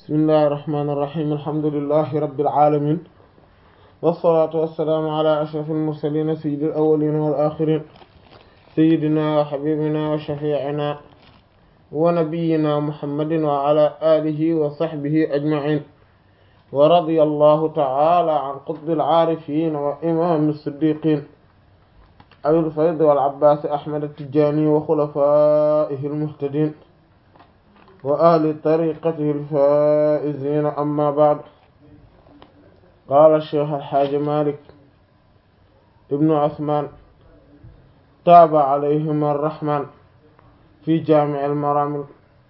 bismillahi irrahmani irrahim alhamdulilahi rabbil alamin wassalatu wassalaamu ala ashraf almursalin sayyidi alawalin wal axirin sayyidina wa habibina wa shafiicina wa nabiyina muhammadin wa ala alihi wa sahbihi ajmain wa radiya allahu taala an qutbil aarifin wa imam as-siddiqin abil fayd wal abbaas ahmad at-tijaani wa xulafaa'ihi al-muhtadiin wa ahli tariiqatihi al-faa'iziina amma ba'd qaala ash-shaykh al-haaji maalik ibnu usmaan taaba alayhima ar-rahmaan fi jaami' al-maraam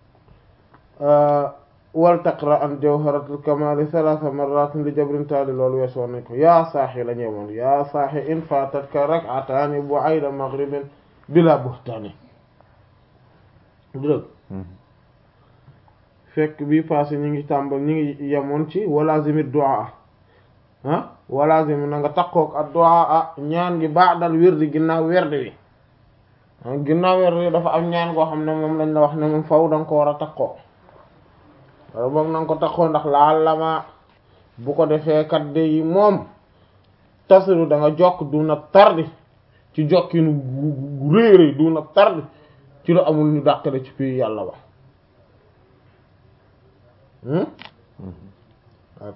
wal taqra an jawharatul kamaali salaasa marratin li jabrin taali loolu wees woon nañ ko yaa saaxi la ñëwoon yaa saaxi in faatatka rak'ataani bu'ayda maghribin bila buhtaani dëgg fekk bii passé ñi ngi tàmbal ñi ngi yemoon ci walazimi du'a ah walazimi na nga takkook ak du'a ñaan gi ba'dal wirdi ginnaaw werd wi ginnaaw werd wi dafa am ñaan goo xam ne moom lañ la wax ne moom faw danga ko war a takkoo wala boog na nga ko taxoo ndax laal lama bu ko defee kat de yi moom tasiru da nga jokk du na tardi ci jokkinu gu rëy rëy du na tardi ci lu amul ñu dàqale ci fii yàlla ba ok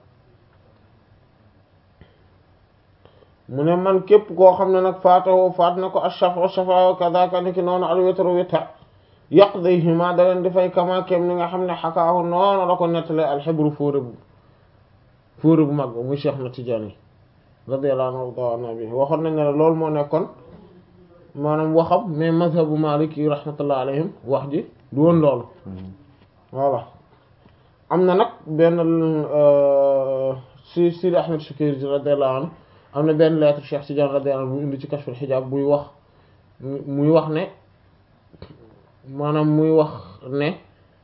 mu ne man képp koo xam ne nag faatawoo faat na ko ash-shafa'u shafa'u kadaka ni ki noonu al witru witar yaqdihima da leen dafay kama kem ni nga xam ne xakaahu noonu la ko nettale alxibru fóore bu fóore bu mag ba muy Cheikh na Tijaani radiyallahu anhu bi waxoon nañ ne la loolu moo nekkoon maanaam waxam mais mazhabu Maalik yi rahmatullah alayhim wax ji du woon loolu voilà am na nag benn si Sidi Ahmed Shakir radiyallahu anhu am na benn lettre Cheikh Tidiane radiyallahu anhu bu indi ci Kashful Hijaab buy wax muy wax ne maanaam muy wax ne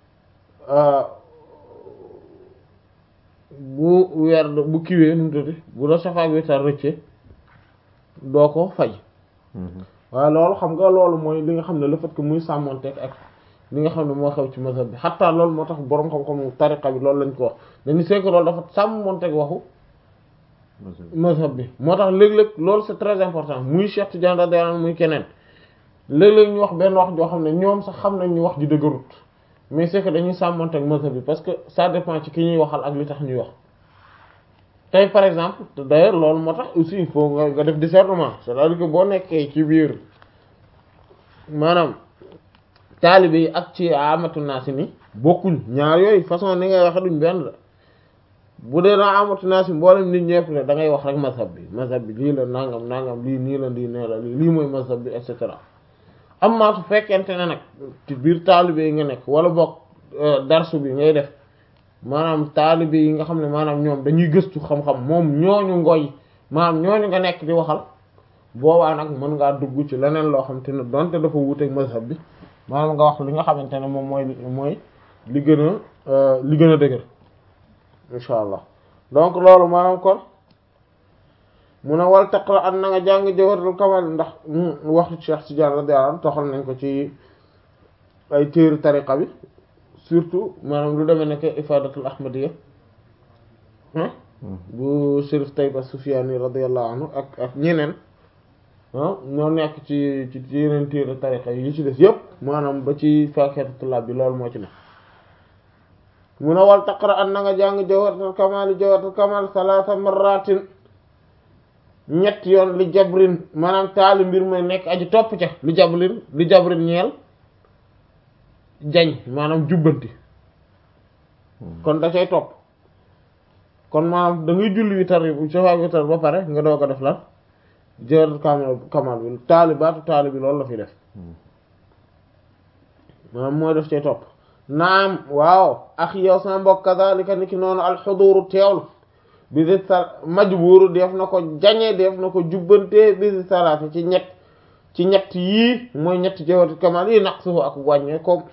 bu weer bu kiwee nu mu tudd bu la safaak witar rëcce doo ko fay waaye loolu xam nga loolu mooy li nga xam ne le fait que muy sàmmonteeg ak li nga xam ne moo xew ci mazhab bi xataa loolu moo tax boroom xam-xamu tariqa bi loolu lañ ko wax dañu seek loolu dafa sàmmonteeg waxu mazhab bi moo tax léeg-léeg loolu c'est très important muy Cheikh Tidiane radiyallahu anhu muy keneen léeg-léeg ñu wax benn wax joo xam ne ñoom sax xam nañ ñu wax ji dëgërut mais c'est que dañuy sàmmante ak mazhab bi parce que ça dépend ci ki ñuy waxal ak li tax ñuy wax tey par exemple d'ailleurs loolu moo tax aussi il faut nga nga def discernement c'est-à-dire que boo nekkee ci biir maanaam taalibe yi ak ci amatu naa si ni bokkuñ ñaar yooyu façon ni ngay waxe duñ benn la bu dee naa amatu naa si mboolem nit ñëpp la da ngay wax rek mazhab bi mazhab bi lii la nangam nangam lii nii la lii nee la lii lii mooy mazhab bi et cetera amma su fekkente ne nag ci biir taalibe yi nga nekk wala boog darsu bi ngay def maanaam taalibe yi nga xam ne maanaam ñoom dañuy gëstu xam-xam moom ñooñu ngoy maanaam ñooñu nga nekk di waxal boobaa nag mën ngaa dugg ci leneen loo xam te ne donte dafa wuuteeg mazhab bi maanaam nga wax li nga xamante ne moom mooy mooy li gën a li gën a dëgër insha allah donc loolu maanaam kon mu ne wal taqra an na nga jàng jawharatul kamal ndax waxtu Cheikh Tidiane radiyallahu anhu toxal nañ ko ci ay téere tariqa bi surtout maanaam lu demee nekk ifadatul ahmadiyya bu Chérif Taïba Soufiane radiyallahu anhu ak ak ñeneen ñoo nekk ci ci yeneen téere tariqa yi ci des yëpp maanaam ba ci faakihatu tullaab bi loolu moo ci ne mu ne wal taqra an na nga jàng jawharatul kamal jawharatul kamal salaasa marratin ñett yoon li jabrin maanaam taali mbir mooy nekk aji topp ca li jabrin li jabrin ñeel jañ maanaam jubbanti kon da cay topp kon maanaam da ngay julli witar yi safa witar ba pare nga doo ko def lan jër kamal kamal bi taali baatu taali bi loolu la fi def maanaam mooy def cay topp naam waaw ak yow sama mbokk kadhalika ni ki noonu alxuduru teewlu bisi sa majbuuru def na ko jañe def na ko jubbante bisi salaati ci ñett ci ñett yii mooy ñett jawharatul kamal yi naq sufu ak wàññee ko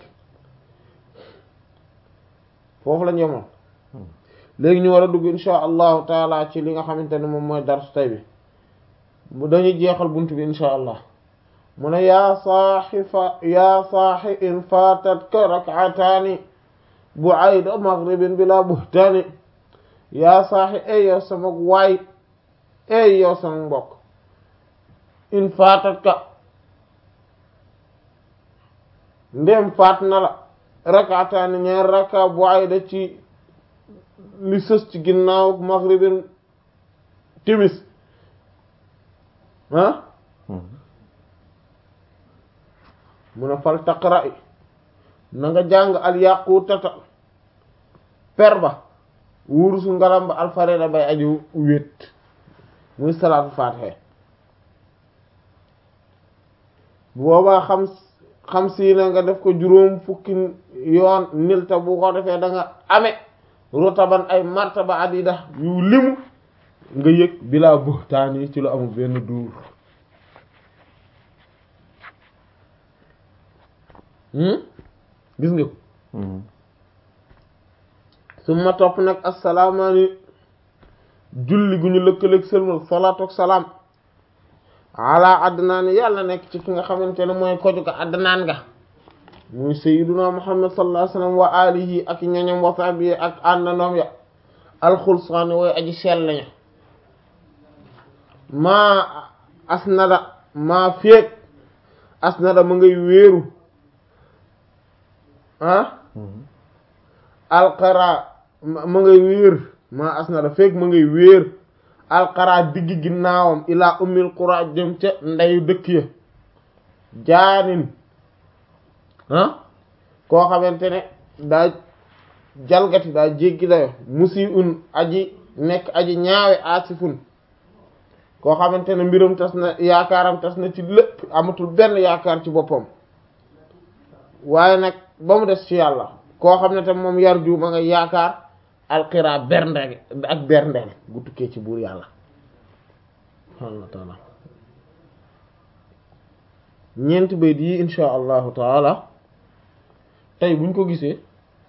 foofu la ñemoon léegi ñu war a dugg insha allahu taala ci li nga xamante ne moom mooy darsu tay bi bu dañuy jeexal bunt bi insha allah mu ne yaa saaxi fa yaa saaxi in faatatka rak'ataani bu ayda maghribin bila buhtaani yaa saaxi ey yow sama waay ey yow sama mbokk in faatat ka ndem faat na la rakaataani ñaar raka bu ayda ci li sës ci ginnaaw maghribin timis ah mu ne fal taqra i na nga jàng al yaqutata per ba wurusu ngalam ba alfareda bay aju wét muy salaatu faatiha boobaa xam xam si na nga def ko juróom fukki yoon nilta bu ko defee da nga ame rotaban ay martaba adida yu limu nga yëg bilaa buxtaan yi ci lu amul benn duur gis nga ko su ma topp nag assalaamaani julli gu ñu lëkkaleeg sëlmal salaatu ak salaam ala adnaan yàlla nekk ci ki nga xamante ne mooy koju ko adnaan nga muy sayyiduna muhammad sallallahu alayhi wasallam wa alihi ak ñoñom wa sahbihi ak àndandoom ya alxulsaani wooy aji sell lañu maa asnada maa féeg asnada ma ngay wéeru ah alqara ma ngay wéer maa asnada féeg ma ngay wéer alqara digg ginnaawam ilaa ummil qura jëm ca ndeyu dëkk ya jaanin ah koo xamante ne daa jalgati daa jéggi dayo musi un aji nekk aji ñaawe asifun koo xamante ne mbiram tas na yaakaaram tas na ci lépp amatul benn yaakaar ci boppam waaye nag ba mu des ci yàlla koo xam ne tam moom yar ju ma nga yaakaar alxira bernde ak berndeel gu tukkee ci buur yàlla subhaanahu wa taala ñeenti bayt yi insha allahu taala tey buñ ko gisee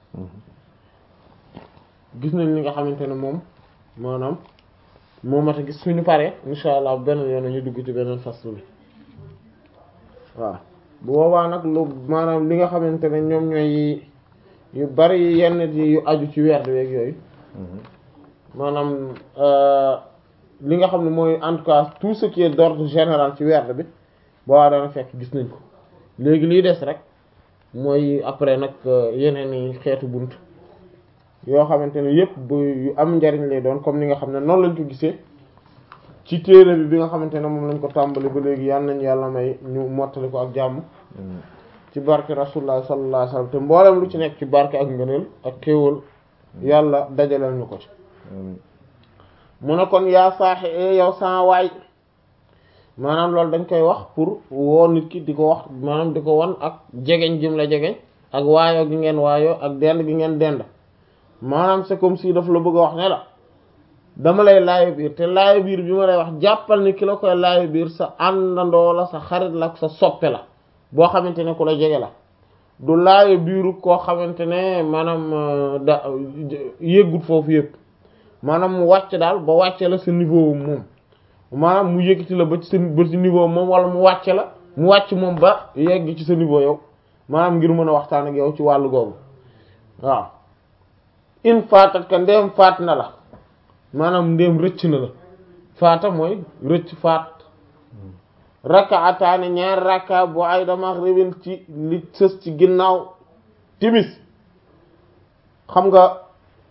gis nañ li nga xamante ne moom maanaam moo mat a gis suñu paree insha allah benn yoon ñu dugg ci beneen faslu bi waaw bu boobaa nag lu maanaam li nga xamante ne ñoom ñooy yu bari yenn yu aju ci werd weeg yooyu maanaam li nga xam ne mooy en tout cas tout ce qui est d'ordre général ci werd bi boobaa dana fekk gis nañ ko léegi liy des rek mooy après nag yeneen i xeetu bunt yoo xamante ne yépp bu yu am njariñ lay doon comme ni nga xam ne noonu lañ ko gisee ci téere bi bi nga xamante ne moom lañ ko tàmbali ba léegi yal nañ yàlla may ñu mottali ko ak jàmm ci barke rasulullah sallallahu alayhi wasallam te mboolem lu ci nekk ci barke ak ngëneel ak xéewal yàlla dajaleel ñu ko ci mu ne kon yaa saaxi yow saa waay maanaam loolu dañ koy wax pour woo nit ki di ko wax maanaam di ko wan ak jegeñ jëm la jegeñ ak waayoo gi ngeen waayoo ak dend gi ngeen dend maanaam c'est comme si daf la bëgg a wax ne la dama lay laayo biir te laayo biir bi ma lay wax jàppal ni ki la koy laayo biir sa àndandoo la sa xarit la sa soppe la boo xamante ne ku la jege la du laayo biiru koo xamante ne maanaam da yëggut foofu yëpp maanaam mu wàcc daal ba wàcce la sa niveau moom maanaam mu yëkkati la ba ci sa ba ci niveau moom wala mu wàcce la mu wàcc moom ba yegg ci sa niveau yow maanaam ngir mën a waxtaan ak yow ci wàllu googu waaw in faatat ka ndéem faat na la maanaam ndéem rëcc na la faata mooy rëcc faat rakaataani ñaari rakka bu ay da maghribin ci li sës ci ginnaaw timis xam nga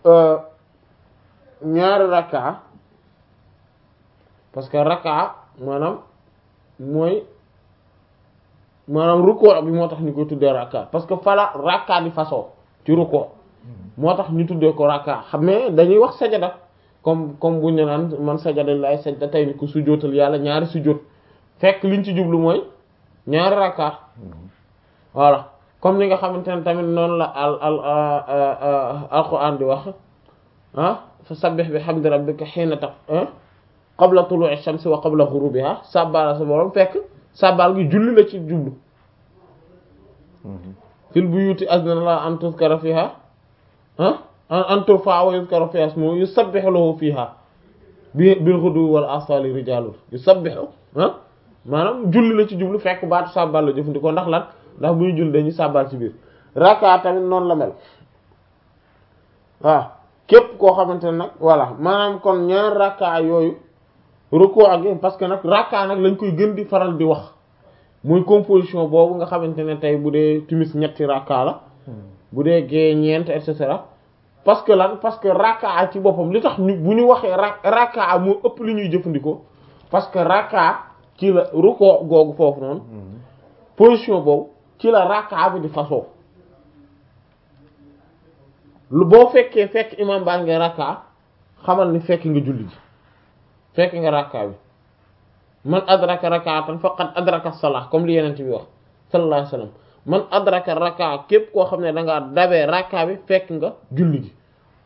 ñaari rakka parce que rakka maanaam mooy maanaam rukkoo bi moo tax ñu koy tuddee rakka parce que fala rakka di façon ci rukkoo moo tax ñu tuddee ko rakka xam ne dañuy wax sajada comme comme bu ñu naan man sajada lay sajda tey ni ko sujjóotal yàlla ñaari sujjóot fekk liñ ci jublu mooy ñaari rakka voilà comme ni nga xamante ne tamit noonu la al al alquran di wax ah fa sabbih bi hamdi rabbika hiina taq qabla tulu'i shamsi wa qabla ghurubiha sabbal sa borom fekk sabbal gi julli la ci jublu fil buyuti azna la an tuzkara fiha ah an turfa wa yuzkara fiha ismuhu yusabbihu lahu fiha bi bil ghuduwwi wal asali rijalun yusabbihu ah maanaam julli la ci jublu fekk baatu sabbal la jëfandikoo ndax lan ndax bu ñu julli dañuy sabbal ci biir rakka tamit noonu la mel waaw képp koo xamante ne nag voilà maanaam kon ñaar rakka yooyu ruku ak parce que nag rakka nag lañ koy gën di faral di wax muy composition boobu nga xamante ne tey bu dee timis ñetti rakka la bu dee gée ñeent et cetera parce que lan parce que rakka ci boppam li tax ñu bu ñu waxee ra rakka moo ëpp li ñuy jëfandikoo parce que rakka ci la ruku googu foofu noonu position boobu ci la rakka bi di fasoo lu boo fekkee fekk imam baa ngi rakka xamal ni fekk nga julli ji fekk nga rakka bi man adraka rak'atan faqad adraka salah comme li yeneen bi wax sallallahu alayhi wasallam man adraka rakka képp koo xam ne da ngaa dabee rakka bi fekk nga julli gi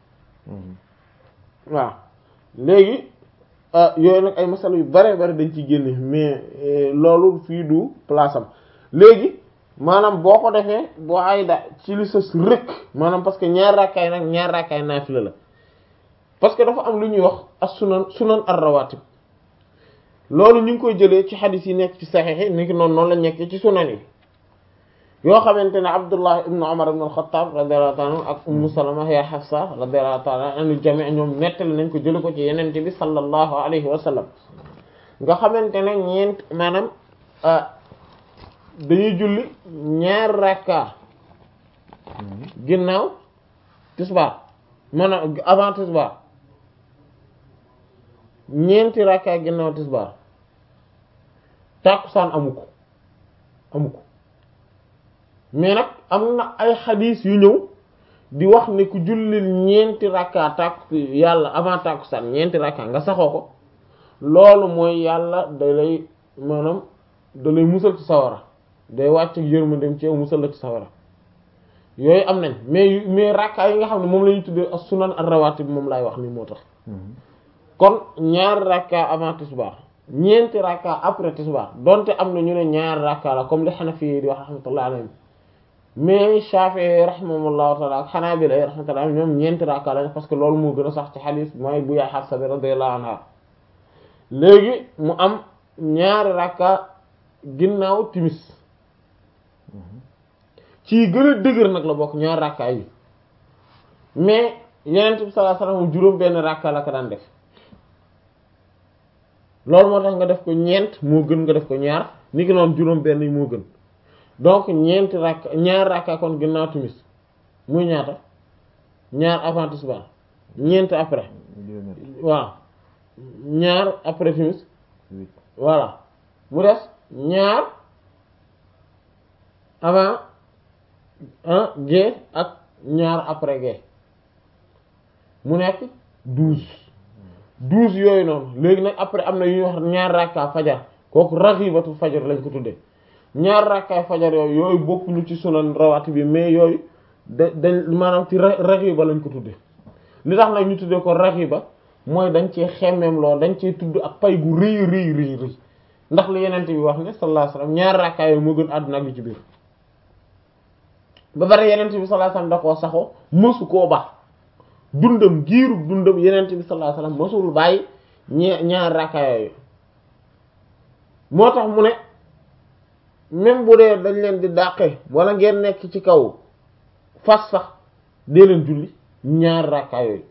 waaw léegi yooyu nag ay masala yu bare bare dañ ciy génne mais loolu fii du place am léegi maanaam boo ko defee boo ay da ci li sës rëkk maanaam parce que ñaar rakkaay nag ñaar rakkaay naafila la parce que dafa am lu ñuy wax as sunan sunan ar-rawatib loolu ñu ngi koy jëlee ci xadis yi nekk ci saxiix yi ni ki noonu noonu la nekk ci sunan yi yoo xamante ne Abdullah ibn Umar ibn al-Khattab radiyallahu ta'ala anhu ak Ummu Salama ya Hafsa radiyallahu ta'ala anhu jami' ñoom nettali nañ ko jële ko ci yenente bi sallallahu alayhi wa sallam nga xamante ne ñeent maanaam dañuy julli ñaar rakka ginnaaw tisbaar maanaam avant tisbaar ñeenti rakka ginnaaw tisbaar tàkkusaan amu ko amu ko mais nag am na ay xadiis yu ñëw di wax ne ku jullil ñeenti rakka tàkk yàlla avant tàkkusaan ñeenti rakka nga saxoo ko loolu mooy yàlla da lay maanaam da lay musal ci sawara day wàcc yërmandeem ci yow musal la ci sawara yooyu am nañ mais mais rakka yi nga xam ne moom la ñu tuddee as sunan ar-rawatib moom laay wax ni moo tax kon ñaari rakka avant tisbaar ñeenti rakka après tisbaar donte am na ñu ne ñaari rakka la comme li Hanafi yi di wax rahmatullah alayhim mais Shafi'i rahimahullahu ta'ala ak Hanabila rahmatullah ñoom ñeenti rakka lañ parce que loolu moo gën a sax ci hadith mooy bu yaay Hafsa bi radiyallahu anha léegi mu am ñaari rakka ginnaaw timis ci gën a dëgër nag la bokk ñaari rakka yi mais Yonent bi sallallahu alayhi wasallam juróom benn rakka la ko daan def loolu moo tax nga def ko ñeent moo gën nga def ko ñaar ni ki noonu juróom benn yi moo gën donc ñeenti rakka ñaar rakka kon ginnaaw timis muy ñaata ñaar avant tisbaar ñeent après waaw ñaar après timis voilà mu des ñaar avant un gée ak ñaar après gée mu nekk douze douze yooyu noonu léegi nag après am na yu ñuy wax ñaar rakka fajar kooku raghibatu fajar lañ ko tuddee ñaar rakkaay fajar yooyu yooyu bokkuñu ci sunan rawati bi mais yooyu da dañ maanaam ci raghiba lañ ko tuddee li tax nag ñu tuddee ko raghiba mooy dañ cee xemmeem lool dañ cee tudd ak pay gu rëy rëy rëy rëy ndax li yenente bi wax ne sallallahu alayhi wasallam ñaar rakkaay yooyu moo gën àdduna ak li ci biir ba bari yenente bi sallallahu alayhi wasallam da koo saxoo mësu koo baax dundam giiru dundam yenente bi sallallahu alayhi wasallam mësul bàyyi ñe ñaar rakkaay yooyu moo tax mu ne même bu dee dañ leen di dàqe wala ngeen nekk ci kaw fas sax dee leen julli ñaar rakkaay yooyu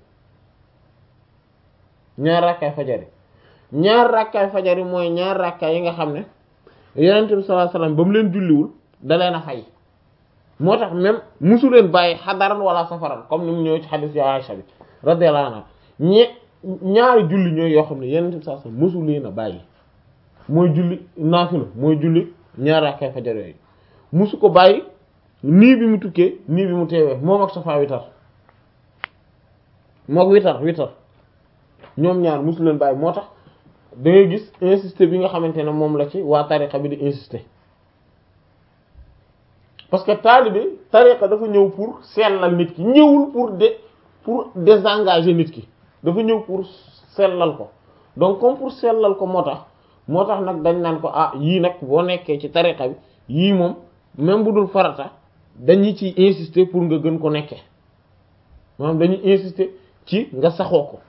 ñaar rakkaay fajari ñaar rakkaay fajari mooy ñaar rakkaay yi nga xam ne yonent bi sallallahu alayhi wasallam ba mu leen julliwul da leen a fay moo tax même musu leen bàyyi xadaran wala safaran comme ni mu ñëw ci xadis ya Aisha bi radiyallahu anha ñe ñaari julli ñooy yoo xam ne yonent bi sallallahu alayhi wasallam musu leen a bàyyi mooy julli naafila mooy julli ñaar rakkaay fajar yooyu musu ko bàyyi nii bi mu tukkee nii bi mu teewee moom ak safa witar mook witar witar ñoom ñaar musu leen bàyyi moo tax da ngay gis insister bi nga xamante ne moom la ci waa tariqa bi di insister parce que taalibe tariqa dafa ñëw pour sellal nit ki ñëwul pour de pour désengager nit ki dafa ñëw pour sellal ko donc comme pour sellal ko moo tax moo tax nag dañ naan ko ah yii nag boo nekkee ci tariqa bi yii moom même bu dul farata dañu ci insister pour nga gën ko nekkee maanaam dañuy insister ci nga saxoo ko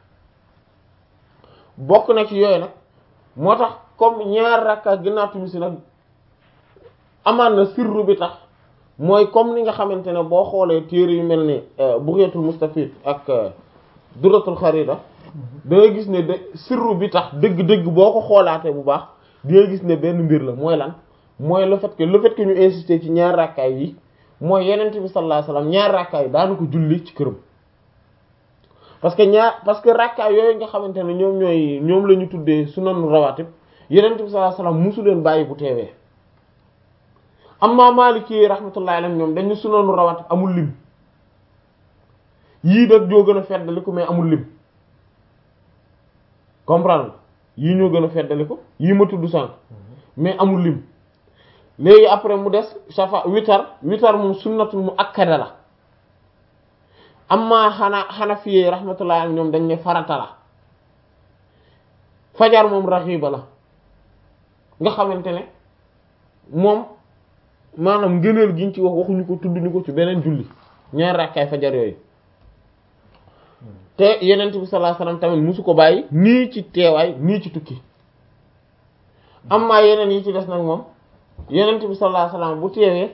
bokk na ci yooyu nag moo tax comme ñaar rakka ginnaaw timis nag amaan na sirru bi tax mooy comme ni nga xamante ne boo xoolee téere yu mel ni Bugyatul Mustafid ak Duratul Kharida da nga gis ne de sirru bi tax dëgg-dëgg boo ko xoolaatee bu baax di nga gis ne benn mbir la mooy lan mooy le fait que le fait que ñu insister ci ñaar rakkaay yi mooy yenent bi sallallahu alayhi wasallam ñaar rakkaay daanu ko julli ci këram parce que ñaar parce que rakkaay yooyu nga xamante ne ñoom ñooy ñoom la ñu tuddee sunanu rawatib yenent bi sallallahu alayhi wasallam musu leen bàyyi bu teewee amma Maliki rahmatullahi alayhim ñoom dañu sunanu rawatib amul lim yii nag ñoo gën a feddaliku mais amul lim comprendre yii ñoo gën a feddaliku yii ma tudd sànq mais amul lim léegi après mu des safa witar witar moom sunnatul mu akkada la amma xana xanafiyee rahmatullah am ñoom dañ ne farata la fajar moom raxiba la nga xamante ne moom maanaam ngëneel giñ ci wax waxuñu ko tudd ñu ko ci beneen julli ñaar rakkaay fajar yooyu te yenent bi sallallahu alayhi wasallam tamit musu ko bàyyi nii ci teewaay nii ci tukki amma yeneen yi ci des nag moom yenent bi sallallahu alayhi wasallam bu teewee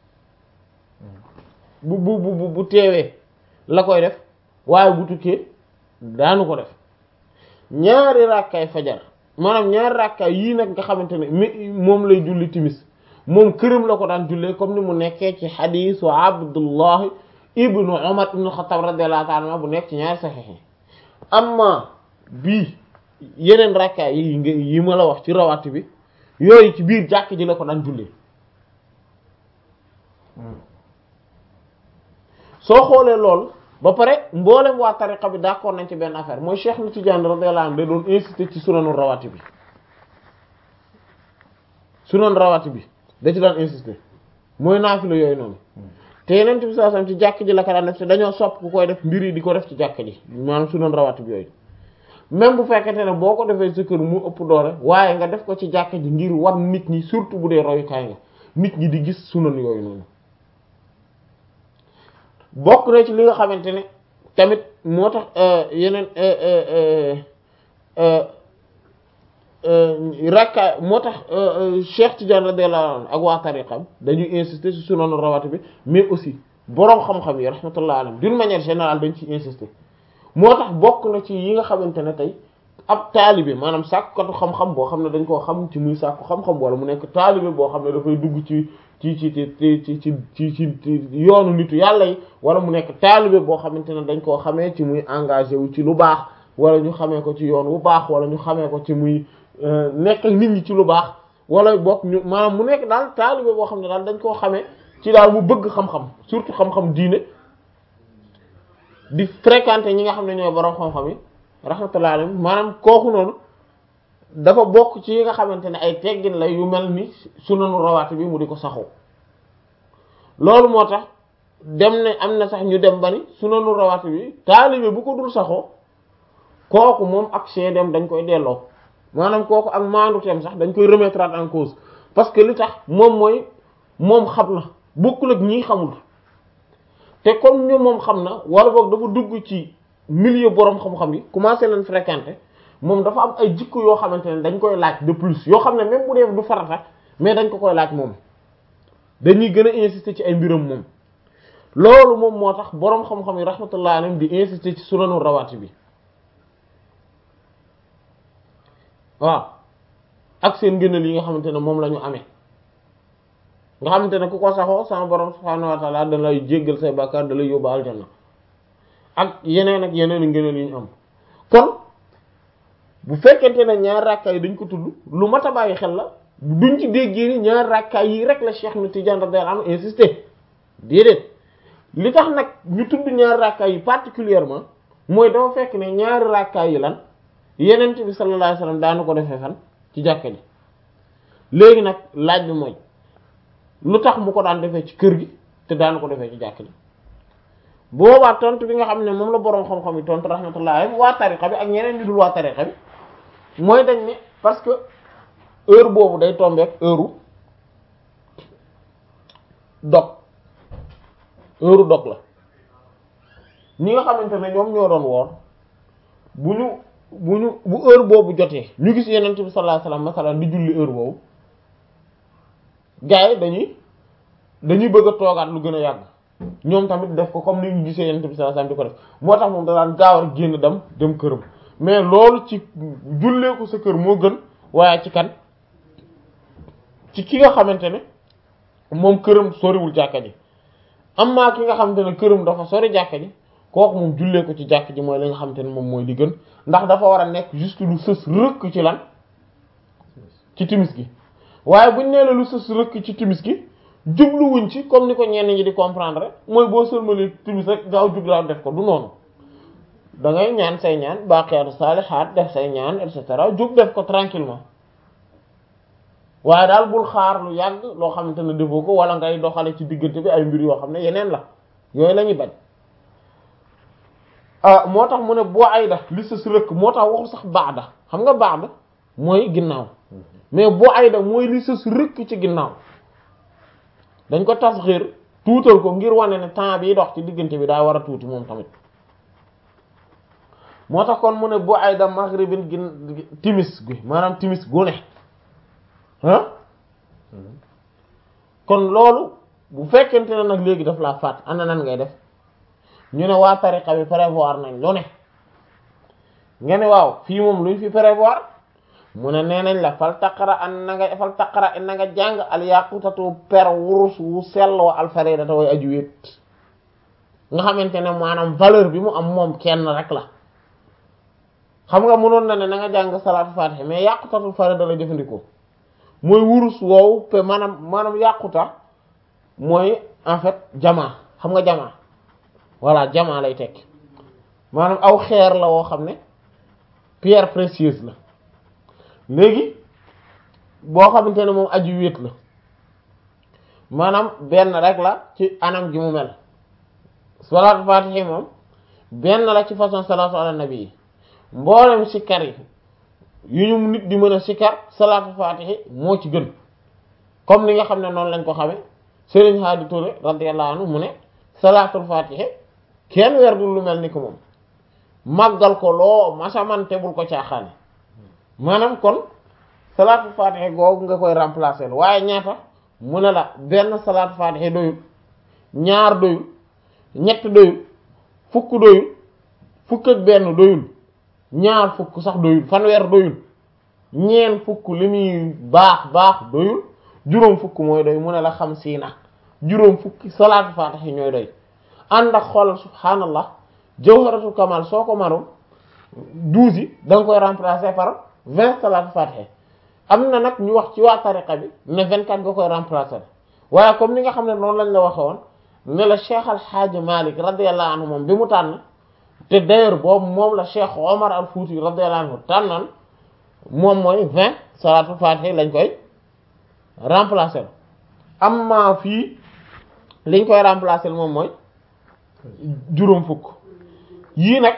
bu bu bu bu teewee la koy def waaye bu tukkee daanu ko def ñaari rakkaay fajar maanaam ñaari rakkaay yii nag nga xamante ne mi moom lay julli timis moom këram la ko daan jullee comme ni mu nekkee ci xadiisu Abdullah ibnu Umar ibnu Xattaab radiyallahu ta'ala bu nekk ci ñaari saxiix yi amma bii yeneen rakkaay yi nga yi ma la wax ci rawaati bi yooyu ci biir jàkk ji la ko daan jullee soo xoolee loolu ba pare mboolem waa tariqa bi d'accord nañ ci benn affaire mooy Cheikh na Tidiane radiyallahu anhu da doon insister ci sunanu rawaati bi sunan rawaati bi da ci daan insister mooy naafila yooyu noonu te yeneen bi saa sam ci jàkk ji la ko daan def te dañoo sopp ku koy def mbir yi di ko def ci jàkk ji maanaam sunan rawaati bi yooyu même bu fekkente ne boo ko defee sa kër mu ëpp doole waaye nga def ko ci jàkk ji ngir wan nit ñi surtout bu dee royukaay nga nit ñi di gis sunan yooyu noonu bokk na ci li nga xamante ne tamit moo tax yeneen rakka moo tax Cheikh Tidiane radiyallahu anhu ak waa tariqam dañuy insister ci sunanu rawati bi mais aussi boroom xam-xam yi rahmatullah alayhim d'une manière générale dañ ciy insister moo tax bokk na ci yi nga xamante ne tey ab taalibe maanaam sàkkatu xam-xam boo xam ne dañ koo xam ci muy sàkku xam-xam wala mu nekk taalibe boo xam ne dafay dugg ci ci ci ci ci ci ci ci yoonu nitu yàlla yi wala mu nekk taalibe boo xamante ne dañ koo xamee ci muy engagé wu ci lu baax wala ñu xamee ko ci yoon wu baax wala ñu xamee ko ci muy nekk ak nit ñi ci lu baax wala bokk ñu maanaam mu nekk daal taalibe boo xam ne daal dañ koo xamee ci daal mu bëgg xam-xam surtout xam-xam diine di fréquenter ñi nga xam ne ñooy borom xam-xam yi rahmatullah alayhi maanaam kooku noonu dafa bokk ci yi nga xamante ne ay teggin la yu mel ni sunanu rawaati bi mu di ko saxoo loolu moo tax dem ne am na sax ñu dem ba ni sunanu rawaati bi taalibe bu ko dul saxoo kooku moom ak seedeem dañ koy delloo maanaam kooku ak maanduteem sax dañ koy remettre en cause parce que li tax moom mooy moom xam na bokkul ak ñii xamul te comme ñu moom xam na wala boog dafa dugg ci milieu boroom xam-xam yi commencé leen fréquenter moom dafa am ay jikko yoo xamante ne dañ koy laaj de plus yoo xam ne même bu dee du farata mais dañ ko koy laaj moom dañuy gën a insister ci ay mbiram moom loolu moom moo tax boroom xam-xam yi rahmatullah alayhim di insister ci sunanu rawaati bi waaw ak seen gënal yi nga xamante ne moom la ñu amee nga xamante ne ku ko saxoo sama borom subhaanahu wa ta'ala da lay jéggal say bàkkaar da lay yóbbu aljanna ak yeneen ak yeneen ngëneel yi ñu am kon bu fekkente ne ñaar rakkaay dañ ko tudd lu mat a bàyyi xel la duñ ci déggee ni ñaar rakkaay yi rek la Cheikh na Tidiane radiyallahu anhu insisté déedéet li tax nag ñu tudd ñaar rakkaay yi particulièrement mooy dafa fekk ne ñaari rakkaay yi lan yenent bi sallallahu alayhi wasallam daanu ko defee fan ci jàkka ji léegi nag laaj bi mooy lu tax mu ko daan defee ci kër gi te daanu ko defee ci jàkka ji boobaa tontu bi nga xam ne moom la boroom xam-xam yi tontu rahmatullah alayhi waa tariqa bi ak ñeneen ñu dul waa tariqa bi mooy dañ ne parce que heure boobu day tombeek heure dog heure dog la ñi nga xamante ne ñoom ñoo doon woor bu ñu bu ñu bu heure boobu jotee ñu gis yenent bi sallallahu alayhi wasallam masalan di julli heure boobu gars yi dañuy dañuy bëgg a toogaat lu gën a yàgg ñoom tamit def ko comme ni ñu gisee yonent bi sallallahu alayhi wasallam di ko def moo tax moom da daan gaaw rek génn dem dem këram mais loolu ci jullee ko sa kër moo gën waaye ci kan ci ki nga xamante ne moom këram soriwul jàkka ji amma ki nga xamante ne këram dafa sori jàkka ji kooku moom jullee ko ci jàkka ji mooy li nga xamante ne moom mooy li gën ndax dafa war a nekk juste lu sës rëkk ci lan ci timis gi waaye buñ nee la lu sës rëkk ci timis gi jubluwuñ ci comme ni ko ñenn ñi di comprendre rek mooy boo sëlmalee timis rek gaaw jug laa def ko du noonu da ngay ñaan say ñaan baaqiyaatu saalihaat def say ñaan et cetera jug def ko tranquillement waaye daal bul xaar lu yàgg loo xamante ne defoo ko wala ngay doxale ci diggante bi ay mbir yoo xam ne yeneen la yooyu la ñuy bañ ah moo tax mu ne boo ay da li sës rëkk moo tax waxu sax baada xam nga baada mooy ginnaaw mais boo ay da mooy li sës rëkk ci ginnaaw dañ ko tasxiir tuutal ko ngir wane ne temps bi dox ci diggante bi daa war a tuuti moom tamit moo tax kon mu ne boo ay da maghribin gin timis gi maanaam timis gu ne ah kon loolu bu fekkente ne nag léegi daf laa faat ana nan ngay def ñu ne waa tariqa bi prévoir nañ lu ne nga ne waaw fii moom luñ fi prévoir mu ne nee nañ la fal taqara an na nga fal taqara na nga jàng al yaqutatu per wurus wu selloo alfaridata way aju wéet nga xamante ne maanaam valeur bi mu am moom kenn rek la xam nga mënoon na ne na nga jàng salaatu fatiha mais yaqutatu farida la jëfandikoo mooy wurus woowu pe maanaam maanaam yàquta mooy en fait jamaa xam nga jamaa voilà jamaa lay tekki maanaam aw xeer la woo xam ne pierre précieuse la léegi boo xamante ne moom aju wéet la maanaam benn rek la ci anam gi mu mel salaatu fatihi moom benn la ci façon salaatu ala nabi yi mboolem sikkar yi yu ñu nit di mën a sikkar salaatu fatihi moo ci gën comme ni nga xam ne noonu lañ ko xame Serigne Hadi Touré radiyallahu anhu mu ne salaatul fatihi kenn werdul lu mel ni ko moom màggal ko loo masamante bul ko caaxaane maanaam kon salaatul fatihi googu nga koy remplacer waaye ñaata mu ne la benn salaatul fatihi doyul ñaar doyul ñett doyul fukk doyul fukk ak benn doyul ñaar fukk sax doyul fanweer doyul ñeen fukk li muy baax baax doyul juróom fukk mooy doy mu ne la xam siina juróom fukki salaatu faatiha ñooy doy ànd ak xoolal subhaanallah jawharatul kamal soo ko maroon douze yi da nga koy remplacer par vingt salaatu faatiha am na nag ñu wax ci waa tariqa bi ne vingt quatre nga koy remplacer waaye comme ni nga xam ne noonu lañ la waxe woon ne la Cheikh Al Hadj Malick radiyallahu anhu moom bi mu tànn te d'ailleurs boobu moom la Cheikh Omar Al Fouti radiyallahu anhu tànnoon moom mooy vingt salaatu faatiha lañ koy remplacer amma fii liñ koy remplacer moom mooy juróom fukk yii nag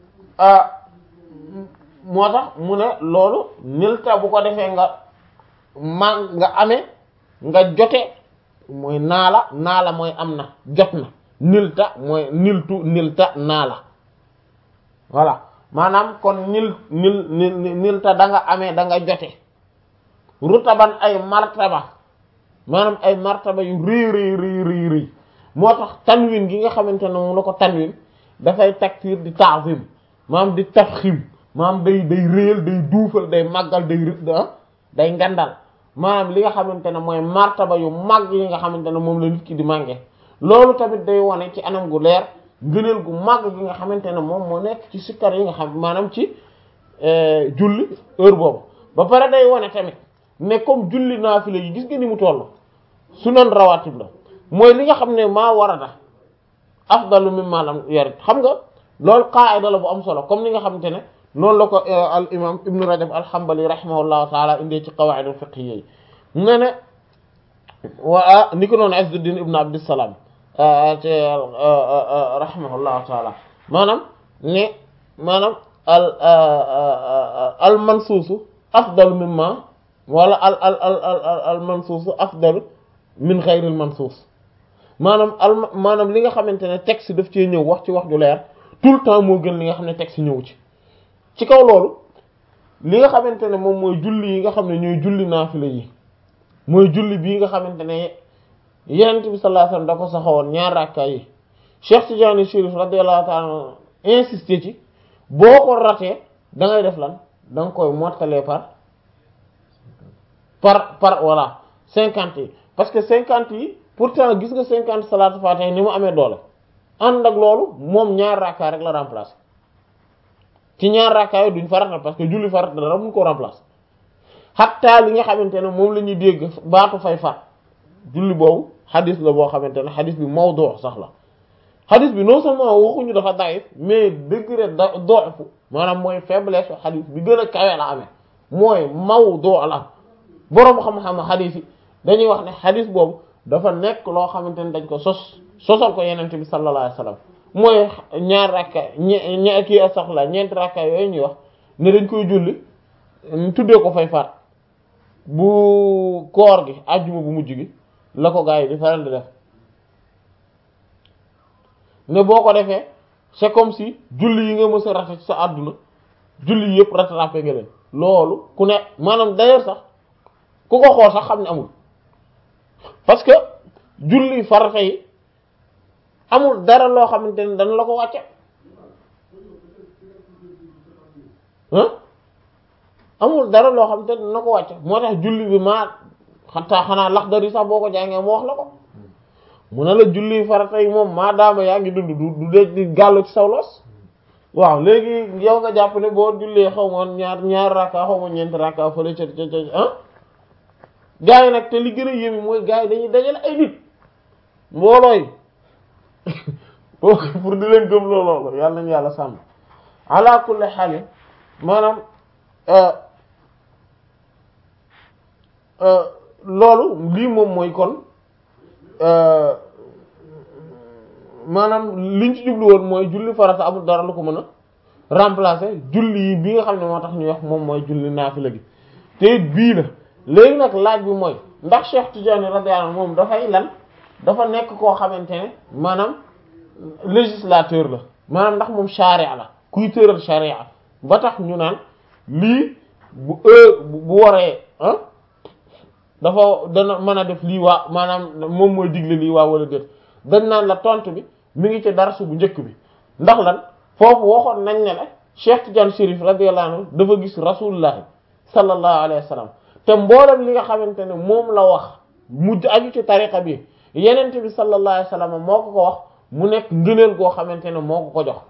moo tax mu ne loolu nilta bu ko defee nga ma nga amee nga jote mooy naala naala mooy am na jot na nilta mooy niltu nilta naala voilà maanaam kon nil nil nil nilta da nga amee da nga jote rutaban ay martaba maanaam ay martaba yu rëy rëy rëy rëy rëy moo tax tanwin gi nga xamante ne moom la ko tanwin dafay taktiir di ta'zim maanaam di tafxim maanaam day day réyal day duufal day màggal day rë day ngandal maanaam li nga xamante ne mooy martaba yu mag yi nga xamante ne moom la nit ki di mànge loolu tamit day wane ci anam gu leer ngëneel gu màgg gi nga xamante ne moom moo nekk ci sikkar yi nga xam maanaam ci julli heure boobu ba pare day wane tamit ne comme julli naafila yi gis nga ni mu toll sunan rawatib la mooy li nga xam ne maa warada afdalu mimma lam yarid xam nga loolu qaida la bu am solo comme ni nga xamante ne noonu la ko al imam ibnu rajab alhambali rahimahullahu taala indee ci qawaid al fiqhiyya yi ne ne wa ni ko noonu Izzuddin ibnu abdissalaam te rahimahullahu taala maanaam ne maanaam al al mansuusu afdalu mimma wala al al al al al mansuusu afdalu min xayril mansuus maanaam al maanaam li nga xamante ne texte daf cee ñëw wax ci wax ju leer tout le temps moo gën li nga xam ne texte ñëw ci ci kaw loolu li nga xamante ne moom mooy julli yi nga xam ne ñooy julli naafila yi mooy julli bii nga xamante ne yenent bi sallallahu alayhi wasallam da ko saxawoon ñaar rakka yi Cheikh Tidiane Chérif radiyallahu ta'ala insisté ci boo ko ratee da ngay def lan da nga koy mottalee par par par voilà cinquante yi parce que cinquante yi pourtant gis nga cinquante salaatu faatiha ni mu amee doole ànd ak loolu moom ñaar rakka rek la remplacer ci ñaar rakka yi duñ farata parce que julli farata dara mun ko remplacer xatta li nga xamante ne moom la ñuy dégg baatu fay faat julli boobu xadis la boo xamante ne xadis bi mawdu sax la xadis bi non seulement waxuñu dafa daif mais degré da doofu maanaam mooy faiblesse xadis bi gën a kawe la amee mooy mawdu la boroom xam-xam xadis yi dañuy wax ne xadis boobu dafa nekk loo xamante ne dañ ko sos sosal ko yenente bi sallallahu alayhi wasallam mooy ñaar rakka ñe ñe kii sax la ñeenti rakka yooyu ñuy wax ne dañ koy julli tuddee ko fay faat bu koor gi àjjuma bu mujj gi la ko gaa yi di faral di def ne boo ko defee c'est comme si julli yi nga mës a rate ci sa àdduna julli yëpp rattrapé nga leen loolu ku ne maanaam d'ailleurs sax ku ko xool sax xam ne amul parce que julli farata yi amul dara loo xamante ne dana la ko wàcce ah amul dara loo xamante ne dana ko wàcce moo tax julli bi maa xataa xanaa lax dari sax boo ko jàngee mu wax la ko mu ne la julli farata yi moom maa daama yaa ngi dund du du dee di gàllu ci saw loos waaw léegi yow nga jàpp ne boo jullee xaw ma ñaar ñaar rakka xaw ma ñeenti rakka fële ca ca ca ah gaa yi nag te li gën a yéeme mooy gaa yi dañuy dajale ay nit mboolooy pour di leen gëm loolu yàlla nañu yàlla sàmm ala kulli xaal maanaam loolu lii moom mooy kon maanaam liñ ci jublu woon mooy julli farata amul dara lu ko mën a remplacer julli yi bi nga xam ne moo tax ñuy wax moom mooy julli naafila gi te bii la léegi nag laaj bi mooy ndax Cheikh Tidiane radiyallahu anhu moom dafay lan dafa nekk koo xamante ne maanaam législateur la maanaam ndax moom charia la kuy tëral charia ba tax ñu naan lii bu bu waree ah dafa dana mën a def lii waa maanaam moom mooy digle lii waa wala déet dañ naan la tontu bi mi ngi ci darsu bu njëkk bi ndax lan foofu waxoon nañ ne la Cheikh Tidiane Chérif radiyallahu anhu dafa gis rasulullahi sallallahu alayhi wa sallam te mboolem li nga xamante ne moom la wax mujj aju ci tariqa bi yenente bi sallallahu alayhi wa sallam moo ko ko wax mu nekk ngëneel goo xamante ne moo ko ko jox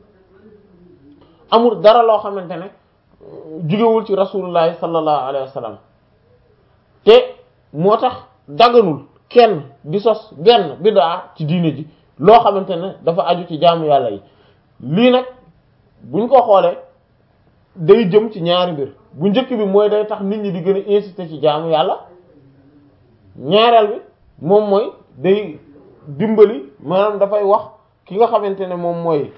amul dara loo xamante ne jugewul ci rasulullahi sallallahu alayhi wa sallam te moo tax daganul kenn di sos benn bid'a ci diine ji loo xamante ne dafa aju ci jaamu yàlla yi lii nag buñ ko xoolee day jëm ci ñaari mbir bu njëkk bi mooy day tax nit ñi di gën a insister ci jaamu yàlla ñaareel bi moom mooy day dimbali maanaam dafay wax ki nga xamante ne moom mooy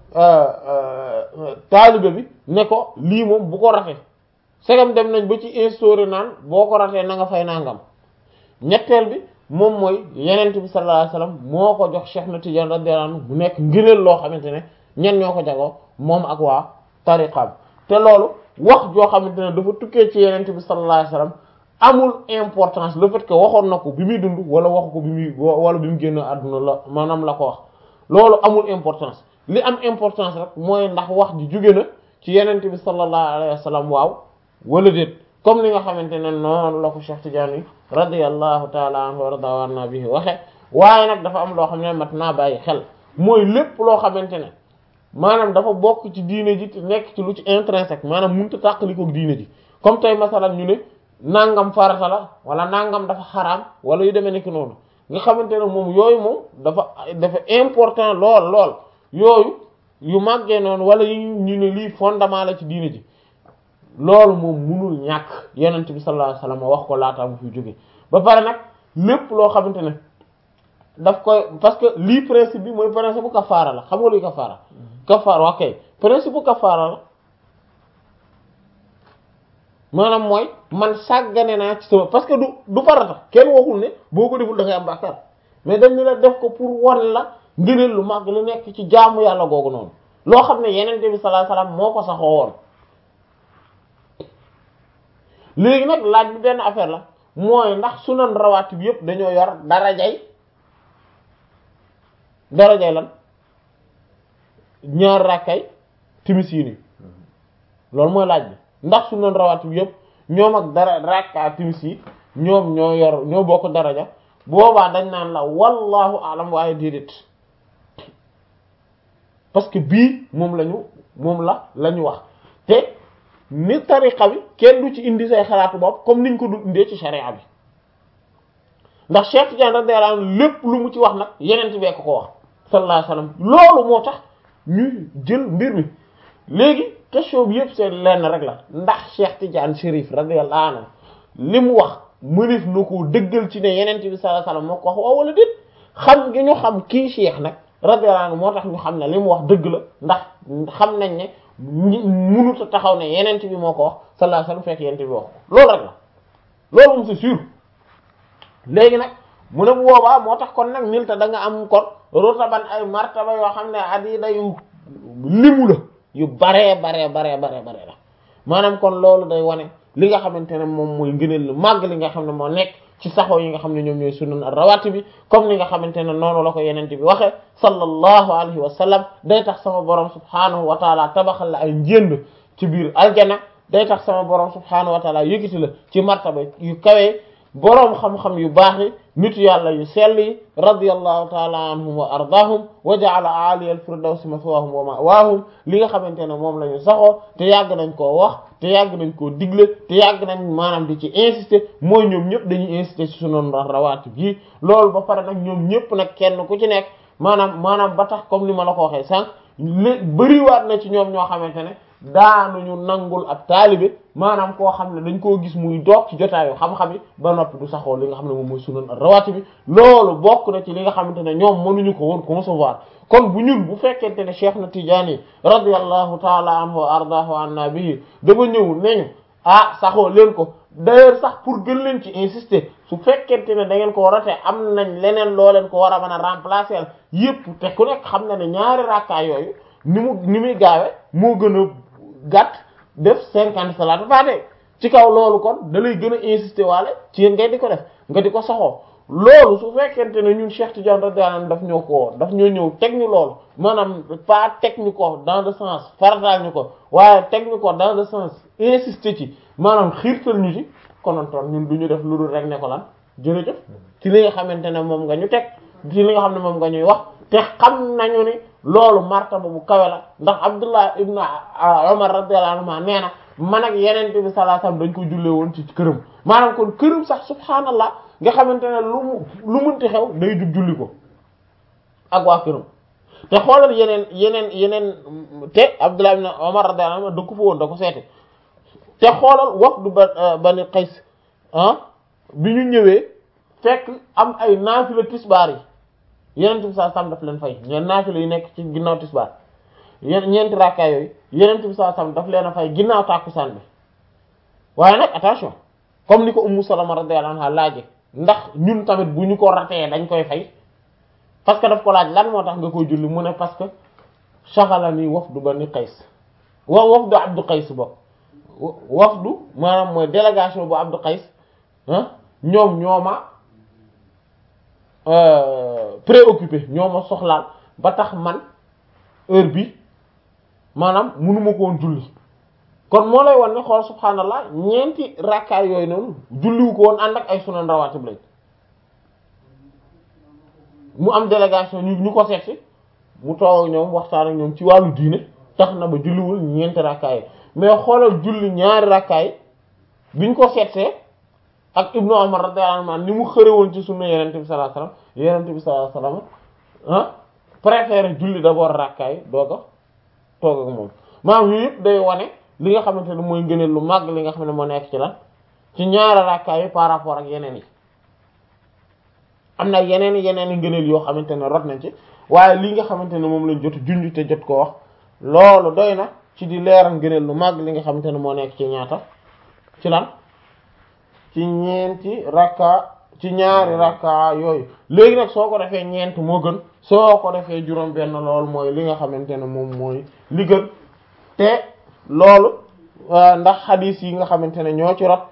taalibe bi ne ko lii moom bu ko rate segam dem nañ ba ci instauré naan boo ko ratee na nga fay nangam ñetteel bi moom mooy yenent bi sallallahu alayhi wasallam moo ko jox Cheikh na Tidiane radiyallahu anhu mu nekk ngëneel loo xamante ne ñen ñoo ko jagoo moom ak waa tariqam te loolu wax joo xamante ne dafa tukkee ci yenent bi sallallahu alayhi wasallam amul importance le fait que waxoon na ko bi muy dund wala waxu ko bi muy wala bi mu génn àdduna la maanaam la ko wax loolu amul importance li am importance rek mooy ndax wax ji jóge na ci yenent bi sallallahu alayhi wasallam waaw wala déet comme ni nga xamante ne noonu la ko Cheikh Tidiane radiyallahu taala anhu warda anna bihi waxe waaye nag dafa am loo xam ne mat naa bàyyi xel mooy lépp loo xamante ne maanaam dafa bokk ci diine ji te nekk ci lu ci intrinsèque maanaam mënut a tàqaliko diine ji comme tey masalan ñu ne nangam farata la wala nangam dafa xaraam wala yu demee nekk noonu nga xamante ne moom yooyu moom dafa dafa important lool lool yooyu yu màggee noonu wala yu ñu ne lii fondement la ci diine ji loolu moom munul ñàkk yonent bi sallallahu alayhi wasallam wax ko laataa mu fi jóge ba pare nag lépp loo xamante ne daf koy parce que lii principe bi mooy principe bu kafaara la xam nga luy kafaara kafaara ok principe bu kafaara la maanaam mooy man sàggane naa ci sama parce que du du farata kenn waxul ne boo ko deful da ngay am bàkkaar mais dañ ne la def ko pour wan la ngëneel lu màgg lu nekk ci jaamu yàlla googu noonu loo xam ne yenente bi sallallahu alayhi wasallam moo ko saxoo woon léegi nag laaj bi benn affaire la mooy ndax sunan rawaatib yépp dañoo yor darajay darajay lan ñaar rakkay timis yi nii loolu mooy laaj bi ndax sunan rawaatib yépp ñoom ak dara rakka timis yi ñoom ñoo yor ñoo bokk daraja boobaa dañ naan la wallahu alam waaye déedéet parce que bii moom lañu moom la la ñu wax te ni tariqa bi kenn du ci indi say xalaatu bopp comme niñ ko du indee ci sharia bi ndax Cheikh Tidiane radiyallahu anhu lépp lu mu ci wax nag yeneen bee ko ko wax sallallahu alayhi wasallam loolu moo tax ñu jël mbir mi léegi question bi yëpp seen lenn rek la ndax Cheikh Tidiane Chérif radiyallahu anhu li mu wax mënif na ko dëggal ci ne yeneen bi sallallahu alayhi wasallam moo ko wax waaw wala déet xam gi ñu xam kii Cheikh nag radiyallahu anhu moo tax ñu xam ne li mu wax dëgg la ndax xam nañ ne munuta taxaw ne yeneen bi moo ko wax sallallahu alayhi wasallam fekk yeneen bi wax ko loolu rek la loolu moom c'est sûr léegi nag mu ne bu boobaa moo tax kon nag nil ta da nga am kon rotaban ay martaba yoo xam ne adida yu limu la yu baree baree baree baree baree la maanaam kon loolu day wane li nga xamante ne moom mooy ngëneel lu màgg li nga xam ne moo nekk ci saxoo yi nga xam ne ñoom ñooy sunan ar-rawatib bi comme ni nga xamante ne noonu la ko yenente bi waxee sallallahu alayhi wa sallam day tax sama borom subhanahu wa taala tabaxal la ay njënd ci biir aljana day tax sama borom subhanahu wa taala yëkkati la ci martaba yu kawee boroom xam-xam yu baax yi nitu yàlla yu sell yi radiyallahu taala anhum wa ardaahum wa ja'ala aliyal firdawsi maswaahum wa ma'waahum li nga xamante ne moom la ñu saxoo te yàgg nañ koo wax te yàgg nañ koo digle te yàgg nañ maanaam di ci insister mooy ñoom ñëpp dañuy insister ci sunan rawaatib yi loolu ba pare nag ñoom ñëpp nag kenn ku ci nekk maanaam maanaam ba tax comme ni ma la ko waxee sànq lé bëriwaat na ci ñoom ñoo xamante ne daanuñu nangul ab taalibe maanaam koo xam ne dañ koo gis muy doog ci jotaayu xam-xam yi ba noppi du saxoo li nga xam ne moom mooy sunan rawaati bi loolu bokk na ci li nga xamante ne ñoom mënuñu ko woon concevoir kon bu ñun bu fekkente ne Cheikh na Tidiane radiyallahu taala anhu wa ardaahu anna bihi dafa ñëw neñu ah saxoo leen ko d'ailleurs sax pour gën leen ci insister su fekkente ne da ngeen ko rate am nañ leneen loo leen ko war a mën a remplacer yépp te ku nekk xam na ne ñaari rakkaa yooyu ni mu ni muy gaawe moo gën a gàtt def cinquante salaatu faate ci kaw loolu kon da lay gën a insister waale ci yéen ngay di ko def nga di ko saxoo loolu su fekkente ne ñun Cheikh Tidiane radiyallahu anhu daf ñoo ko daf ñoo ñëw teg ñu loolu maanaam pas teg ñu ko dans le sens farataal ñu ko waaye teg ñu ko dans le sens insister ci maanaam xiirtal ñu ci konontoon ñun du ñu def lu dul rek ne ko lan jërëjëf ci li nga xamante ne moom nga ñu teg ci li nga xam ne moom nga ñuy wax te xam nañu ni loolu martaba bu kawe la ndax Abdullah ibn Umar radiyallahu anhu nee na man ak yeneen bi sallallahu alayhi wasallam dañ ko jullee woon ci këram maanaam kon këram sax subhaanallah nga xamante ne lu mu lu munti xew day jug julli ko ak waa këram te xoolal yeneen yeneen yeneen te Abdullah ibn Umar radiyallahu anhu da ko fa woon da ko seete te xoolal wafdu ba Bani Qays ah bi ñu ñëwee fekk am ay naafila tisbaar yi yeneen bi saa sam daf leen fay ñeen naafila yi nekk ci ginnaaw tisbaar yeen ñeenti rakkaa yooyu yeneen bi saa sam daf leen a fay ginnaaw tàkkusaan bi waaye nag attention comme ni ko Ummu Salama radiyallahu anha laaje ndax ñun tamit bu ñu ko ratee dañ koy fay parce que daf ko laaj lan moo tax nga koy julli mu ne parce que shaghalani wafdu Bani Qays wa wafdu Abdu Qays bokk wafdu maanaam mooy délégation bu Abdu Qays ñoom ñooma préoccupé ñoo ma soxlaal ba tax man heure bi maanaam mënuma ko woon julli kon moo lay won ne xool subhaanallah ñeenti rakkaay yooyu noonu julliwu ko woon ànd ak ay sunan rawaatib lañ mu am délégation ñu ñu ko seetsi mu toog ak ñoom waxtaan ak ñoom ci wàllu diine tax na ba julliwul ñeenti rakkaay mais xoolal julli ñaari rakkaay biñ ko seetsee ak Ibnu Umar radiyallahu anhu ni mu xëre woon ci sunna Yonent bi sallallahu alayhi wasallam Yonent bi sallallahu alayhi wasallam ah préféré julli d'abord rakkaay doog a toog ak moom maanaam yooyu yëpp day wane li nga xamante ne mooy ngëneel lu màgg li nga xam ne moo nekk ci lan ci ñaari rakkaay yi par rapport ak yeneen yi am na yeneen yeneen i ngëneel yoo xamante ne rot nañ ci waaye li nga xamante ne moom lañ jot junj te jot ko wax loolu doy na ci di leeral ngëneel lu màgg li nga xamante ne moo nekk ci ñaata ci lan ci ñeenti rakka ci ñaari rakka yooyu léegi nag soo ko defee ñeent moo gën soo ko defee juróom benn loolu mooy li nga xamante ne moom mooy li gën te loolu ndax xadiis yi nga xamante ne ñoo ci rot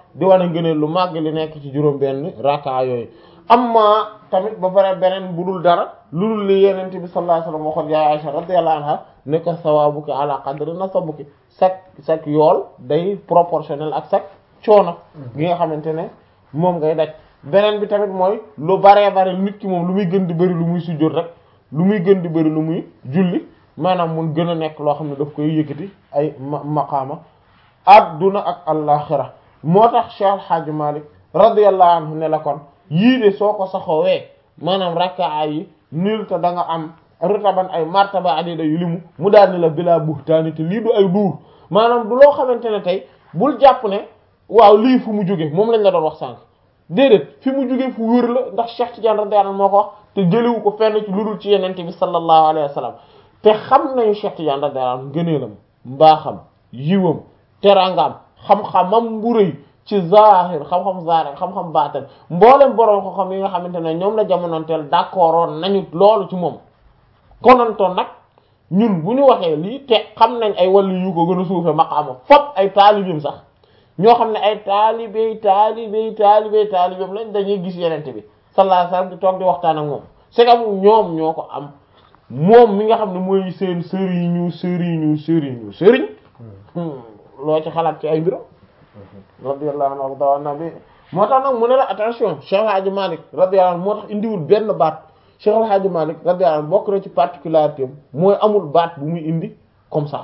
di wane ngëneel lu màgg li nekk ci juróom benn raka yooyu amma tamit ba pare beneen bu dul dara lu dul li yenente bi sallallahu alayhi wasallam waxoon yaay Aisha radiyallahu anha ne ko sawabuki ala qadri nasabuki sak sak yool day proportionnel ak sak coono gi nga xamante ne moom ngay daj beneen bi tamit mooy lu baree bare nit ki moom lu muy gën di bëri lu muy sujjóot rek lu muy gën di bëri lu muy julli maanaam mun gën a nekk loo xam ne daf koy yëkkati ay maqaama adduna ak allaaxira moo tax Cheikh Al Hadj Malick radiyallahu anhu ne la kon yii de soo ko saxoowee maanaam rakkaa yi nil te da nga am rutaban ay martaba adida yu limu mu daal ni la bilaa buhtaani te lii du ay duur maanaam du loo xamante ne tey bul jàpp ne waaw lii fu mu jóge moom lañ la doon wax sànq déedéet fi mu jóge fu wér la ndax Cheikh Tidiane radiyallahu anhu moo ko wax te jëliwu ko fenn ci lu dul ci yenente bi sallallahu alayhi wa sallam te xam nañu Cheikh Tidiane radiyallahu anhu gëneelam mbaaxam yiwam teraangaam xam-xamam bu rëy ci zahir xam-xam zahir xam-xam baatal mboolem borom ko xam yi nga xamante ne ñoom la jamonoonteel d'accord nañu loolu ci moom konantoon nag ñun bu ñu waxee lii te xam nañ ay wàllu yu ko gën a suufe maqaama fop ay taalibeem sax ñoo xam ne ay taalibey taalibey taalibey taalibeem lañ dañuy gis yenente bi sallallahu alayhi wasallam di toog di waxtaan ak moom c'est que ñoom ñoo ko am moom mi nga xam ne mooy seen sëriñu sëriñu sëriñu sëriñ loo ci xalaat ci ay mbiram radiyallahu anhu warda nabi moo tax nag mu ne la attention Cheikh Hadji Malick radiyallahu anhu moo tax indiwul benn baat Cheikh Hadji Malick radiyallahu anhu bokk na ci particularité am mooy amul baat bu muy indi comme ça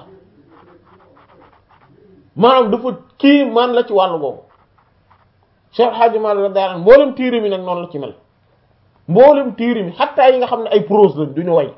maanaam dafa kii man la ci wàllu boobu Cheikh Hadji Malick radiyallahu anhu mboolem tiiri mi nag noonu la ci mel mboolem tiiri mi xataa yi nga xam ne ay prose lañ duñu way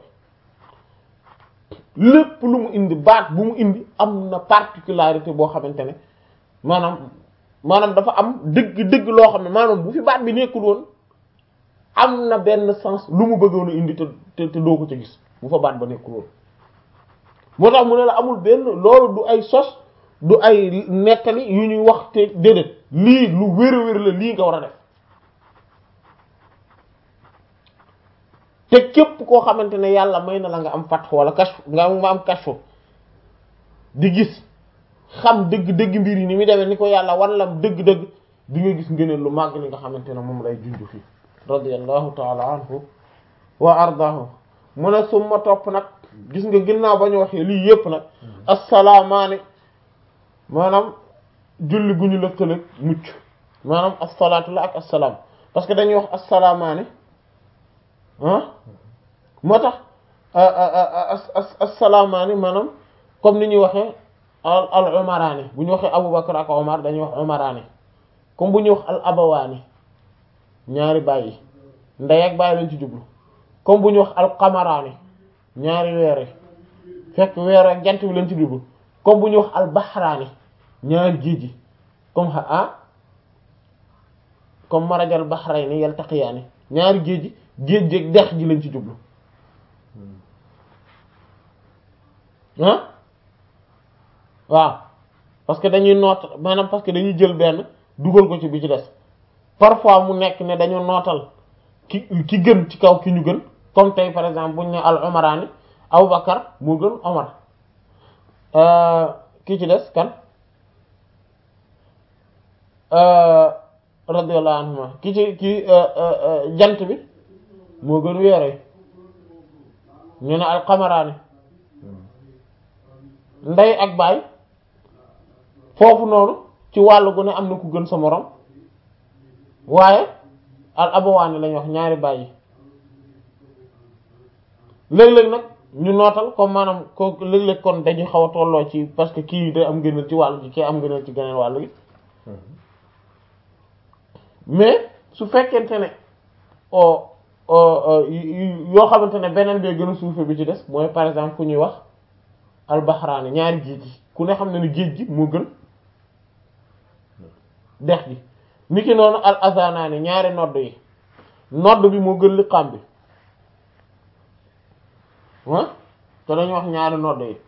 lépp lu mu indi baat bu mu indi am na particularité boo xamante ne maanaam maanaam dafa am dëgg dëgg loo xam ne maanaam bu fi baat bi nekkul woon am na benn sens lu mu bëggoon a indi te te te doo ko ca gis bu fa baat ba nekkul woon moo tax mu ne la amul benn loolu du ay sos du ay nettali yu ñuy wax te déedéet lii lu wér a wér la lii nga war a def te képp koo xamante ne yàlla may na la nga am fatx wala kashf nga am nga am kashf di gis xam dëgg-dëgg mbir yi ni muy demee ni ko yàlla wan la dëgg-dëgg di nga gis ngëneel lu màgg li nga xamante ne moom lay junj fii radiyallahu taala anhu wa ardahu mu ne summa topp nag gis nga ginnaaw ba ñu waxee lii yépp nag assalaamaani maanaam julli gu ñu lëkkale mucc maanaam assalaatu la ak assalaam parce que dañuy wax assalaamaani ah moo tax assalaamaani maanaam comme ni ñuy waxee al al umaraani bu ñu waxee Abubakar ak Omar dañuy wax umaraani comme bu ñuy wax al abawaani ñaari bàyyi ndey ak bàyyi lañ ci jublu comme bu ñuy wax al qamaraani ñaari weer yi fekk weer ak jant bi lañ ci jublu comme bu ñuy wax al bahraani ñaari géej gi comme xa ah comme marajal bahrayni yaltaqiyaani ñaari géej gi géej géej dex gi lañ ci jublu ah waaw parce que dañuy noot maanaam parce que dañuy jël benn dugal ko ci bi ci des parfois mu nekk ne dañu nootal ki ki gën ci kaw ki ñu gën comme tey par exemple buñ ne al umaraani Abubakar moo gën Omar ki ci des kan radiyallahu anhuma ki ci ki jant bi moo gën weere ñu ne al qamaraani ndey ak baay foofu noonu ci wàllu gu ne am na ku gën sa morom waaye al abawaani lañuy wax ñaari baay yi léeg-léeg nag ñu nootal comme maanaam ko léeg-léeg kon dañu xaw a tolloo ci parce que kii day am gënal ci wàllu gi kii am gënal ci geneen wàllu gi mais su fekkente ne o yoo xamante ne beneen bee gën a suufe bi ci des mooy par exemple ku ñuy wax albahraani ñaari géej gi ku ne xam ne ne géej gi moo gën dex gi ni ki noonu al azanaani ñaari nodd yi nodd bi moo gën liqaam bi ah te dañu wax ñaari nodd yi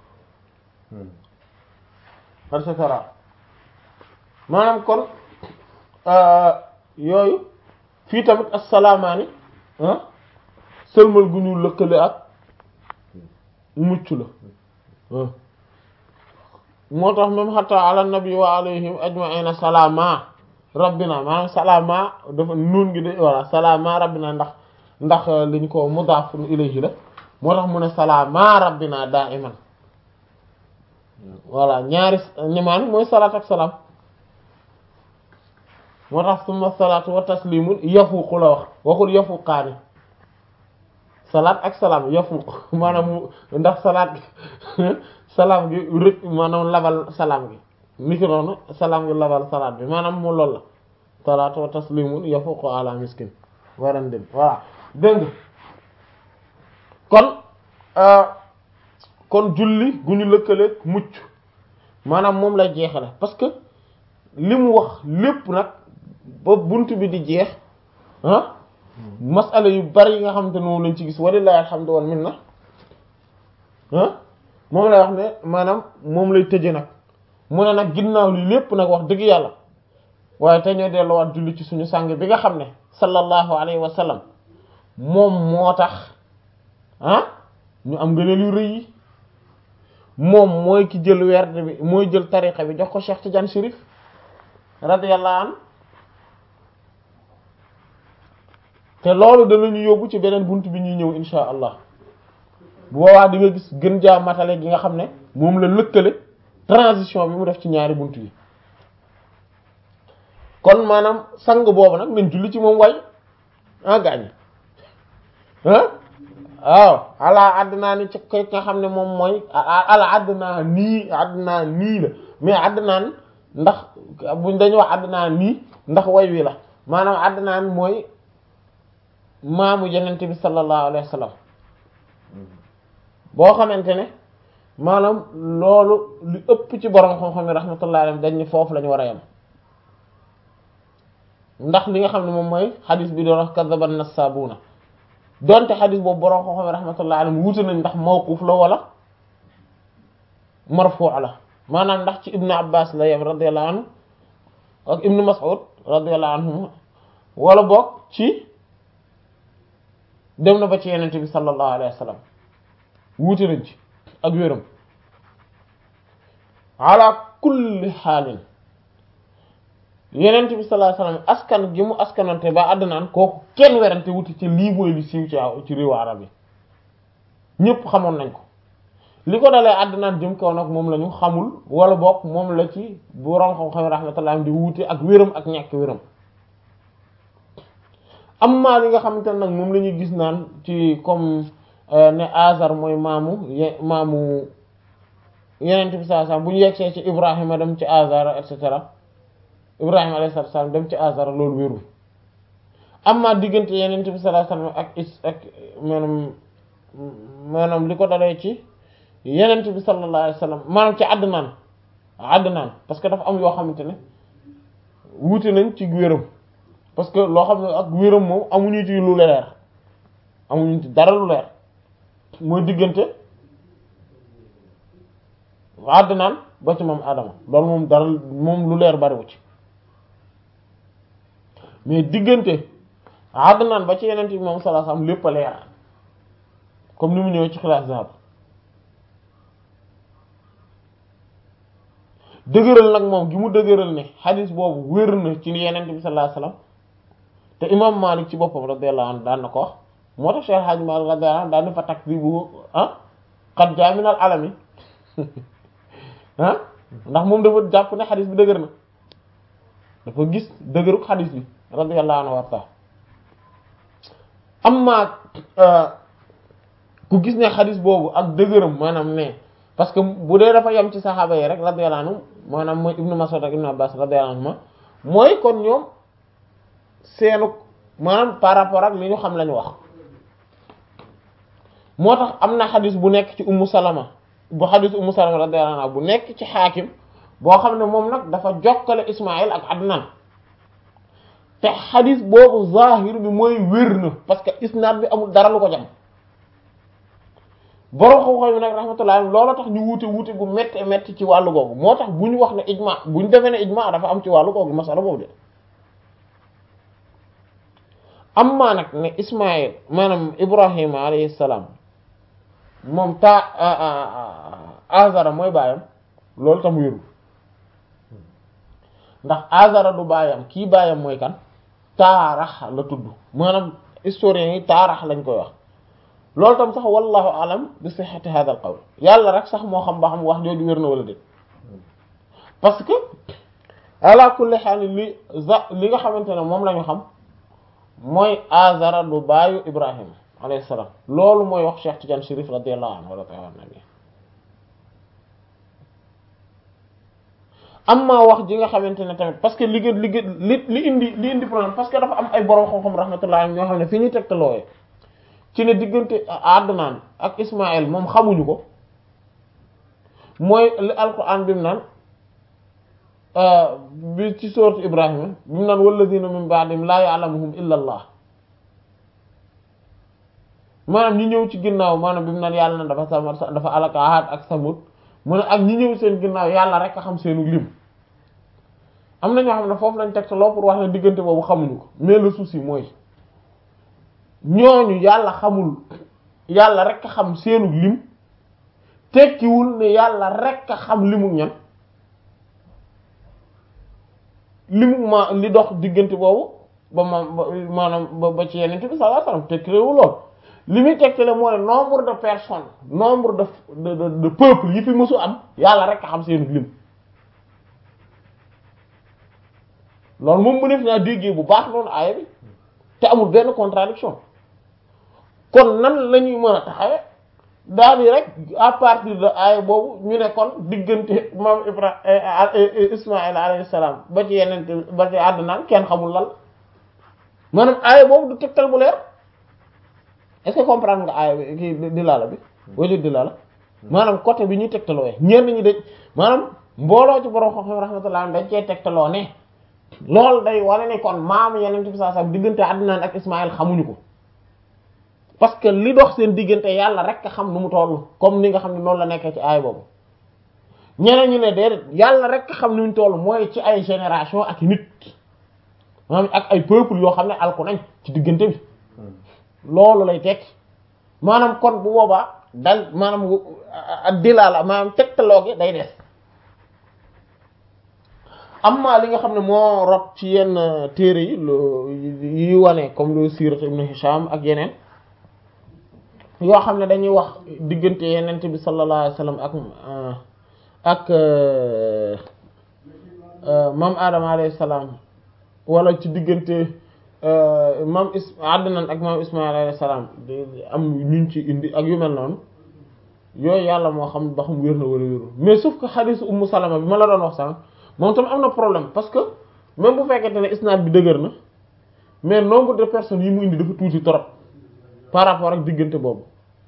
et cetera maanaam kon yooyu fii tamit assalaamaani ah sëlmal gu ñu lëkkale ak mucc la moo tax même xatta ala nabi wa alayhim ajma'ina salaama rabbina maanaam salaama dafa nuun gi de voilà salaama rabbina ndax ndax liñ ko mudaafun ilayhi la moo tax mu ne salaama rabbina daa'iman voilà ñaari ñemaan mooy salaat ak salaam moo tax summa salaatu wa taslimun yafuuqu la wax waxul yafuuqaani salaat ak salaam yafuuq maanaam ndax salaat gi salaam gi rëcc maanaam labal salaam gi niki noonu salaam gi labal salaat bi maanaam mu lool la salaatu wa taslimun yafuuqu ala miskin waran dem voilà dégg kon kon julli gu ñu lëkkaleeg mucc maanaam moom lay jeexale parce que li mu wax lépp nag ba bunt bi di jeex ah masala yu bari yi nga xamante ne moom lañ ci gis walillahi alhamdu wal minna ah moom lay wax ne maanaam moom lay tëje nag mu ne nag ginnaaw li lépp nag wax dëgg yàlla waaye te ñoo delluwaat julli ci suñu sàng bi nga xam ne sallallahu alayhi wa sallam moom moo tax ah ñu am ngëneel yu rëy yi moom mooy ki jël werd bi mooy jël tariqa bi jox ko Cheikh Tidiane Chérif radiyallahu anhu te loolu danañu yóbbu ci beneen bunt bi ñuy ñëw insha allah bu boobaa di nga gis gën jaa matale gi nga xam ne moom la lëkkale transition bi mu def ci ñaari bunt yi kon maanaam sang boobu nag nañ julli ci moom way ah gaañ ah waaw ala àddinaa ni ci koy nga xam ne moom mooy ala àddinaa nii àddinaa nii la mais àddinaan ndax buñ dañu wax àddinaa nii ndax way wi la maanaam àddinaan mooy maamu yenente bi sallallahu alayhi wa sallam boo xamante ne maanaam loolu li ëpp ci borom xam-xam yi rahmatullahi alayhi dañ ni foofu la ñu war a yem ndax li nga xam ne moom mooy xadis bi doon wax kazaban nassabuna donte xadis boobu borom xam-xam yi rahmatullahi alayhi wuute nañ ndax mawquf la wala marfu' la maanaam ndax ci ibnu abbas la yem radiyallahu anhu ak ibnu mas'ud radiyallahu anhu wala boog ci dem na ba ci yenente bi sallallahu alayhi wa sallam wuute nañ ci ak wéram ala kulli xaalin yenente bi sallallahu alayhi wa sallam askan gi mu askanante ba àddunaan kooku kenn werante wuti ci lii mooy li siiw ci ci réewu arab yi ñépp xamoon nañ ko li ko dalee àddunaan jëm kaw nag moom la ñu xamul wala boog moom la ci borom xam-xam rahmatullah di wuute ak wéram ak ñàkk wéram amma li nga xamante ne nag moom la ñuy gis naan ci comme ne Azar mooy maamu ye maamu yeneen bi saa saa bu ñu yegsee ci Ibrahima dem ci Azar et cetera Ibrahima alayhi salaam dem ci Azar loolu wérul amma diggante yeneen bi sallallahu alayhi wasallam ak is ak maanaam maanaam li ko dalee ci yeneen bi sallallahu alayhi wasallam maanaam ci Adnaan Adnaan parce que dafa am yoo xamante ne wuute nañ ci wéram parce que loo xam ne ak wéram moom amuñu ci lu leer amuñu ci dara lu leer mooy diggante Adnaan ba ci moom Adama loolu moom dara moom lu leer bariwu ci mais diggante Adnaan ba ci yeneen bi moom sallallahu alayhi wasallam lépp a leer comme ni mu ñëwee ci classe zahab dëgëral nag moom gi mu dëgëral ne xadis boobu wér na ci yeneen bi sallallahu alayhi wasallam te imam Malik ci boppam radiyallahu anhu daan na ko wax moo tax Cheikh Hadj Malik radiyallahu anhu daan na fa takdibu ah qad jaa min al alami ah ndax moom dafa jàpp ne xadis bi dëgër na dafa gis dëgëruk xadis bi radiyallahu anhu warta amma ku gis ne xadis boobu ak dëgëram maanaam ne parce que bu dee dafa yem ci saxaaba yi rek radiyallahu anhu maanaam mooy ibnu Mas'ud ak ibnu Abbas radiyallahu anhu mooy kon ñoom seenu maanaam par rapport ak li ñu xam lañu wax moo tax am na xadis bu nekk ci ummu salama bu xadis ummu salama radiyallahu anha bu nekk ci xaakim boo xam ne moom nag dafa jokkale ismail ak adnan te xadis boobu zahir bi mooy wér na parce que isnaad bi amul dara lu ko jam borom xam-xam bi nag rahmatullah loolu tax ñu wuute wuute gu métti métti ci wàllu googu moo tax bu ñu wax ne ijma bu ñu defee ne ijma dafa am ci wàllu googu masala boobu de amma nag ne Ismaïl maanaam Ibrahima alayhi salaam moom taa Azara mooy baayam loolu tam wérul ndax azara du baayam kii baayam mooy kan taarax la tudd maanaam historiens yi taarax lañ koy wax loolu tam sax wallahu alam bi sihhati hadha al qawl yàlla rek sax moo xam ba xam wax jooju wér na wala déet parce que ala kulli haal li za li nga xamante ne moom la ñu xam mooy azara du baayu ibrahima alayhi salaam loolu mooy wax Cheikh Tidiane Chérif radiyallahu anhu wala ta'ala nabi amma wax ji nga xamante ne tamit parce que li gën li gën li li indi li indi problème parce que dafa am ay borom xam-xam rahmatullah ñoo xam ne fi ñuy tegtalooyee ci ne diggante Adnaan ak Ismaël moom xamuñu ko mooy li alquran bi mu naan bi ci sourate Ibrahima bi mu naan walladina min ba'dihim laa ya'lamuhum illa Allah maanaam ñi ñëw ci ginnaaw maanaam bi mu naan yàlla na dafa sama dafa alaka Aad ak Samud mu ne ak ñi ñëw seen ginnaaw yàlla rek a xam seenu lim am na ñoo xam ne foofu lañ teg loo pour wax ne diggante boobu xamuñu ko mais le souci mooy ñooñu yàlla xamul yàlla rek a xam seenu lim tekkiwul ne yàlla rek a xam limu ñan limu ma li dox diggante boobu ba ma maanaam ba ci yeneen bi sallallahu alayhi wasallam tekkiwul lool li muy tegtale mooy nombre de personnes nombre de de de de peuple yi fi mësu am yàlla rek a xam seenu lim loolu moom mu def naa déggee bu baax noonu aaya bi te amul benn contradiction kon nan la ñuy mën a taxawe daal di rek à partir de aaya boobu ñu ne kon diggante maam Ibrahima Ismaïl alayhi salaam ba ci yeneen ba ci àddunaan kenn xamul lan maanaam aaya boobu du tegtal bu leer est-ce que comprendre nga aaya bi kii di laala bi wala di laala maanaam côté bi ñuy tegtaloo ñenn ñi de maanaam mbooloo ci borom xam-xam rahmatullah dañ cee tegtaloo ne loolu day wane ne kon maam yeneen bi saa sax diggante Adnaan ak Ismaël xamuñu ko parce que li dox seen diggante yàlla rek a xam nu mu toll comme ni nga xam ne noonu la nekkee ci aay boobu ñeneen ñu ne déedéet yàlla rek a xam nu mu toll mooy ci ay génération ak nit maanaam ak ay peuple yoo xam ne alku nañ ci diggante bi loolu lay tekki maanaam kon bu boobaa dal maanaam dilaala maanaam tegtaloo gi day des amma li nga xam ne moo rot ci yenn téere yi lu yi wane comme lu sirat ibn Hisham ak yeneen yoo xam ne dañuy wax diggante yenente bi sallallahu alayhi wasallam ak ak maam Adama alayhi salaam wala ci diggante maam is Adnan ak maam Ismaïl alayhi salaam am ñuñ ci indi ak yu mel noonu yooyu yàlla moo xam ba xam wér na wala wérul mais sauf que xadiis Ummu Salama bi ma la doon wax sànq moom tam am na problème parce que même bu fekkente ne isnaad bi dëgër na mais nombre de personnes yi mu indi dafa tuuti trop par rapport ak diggante boobu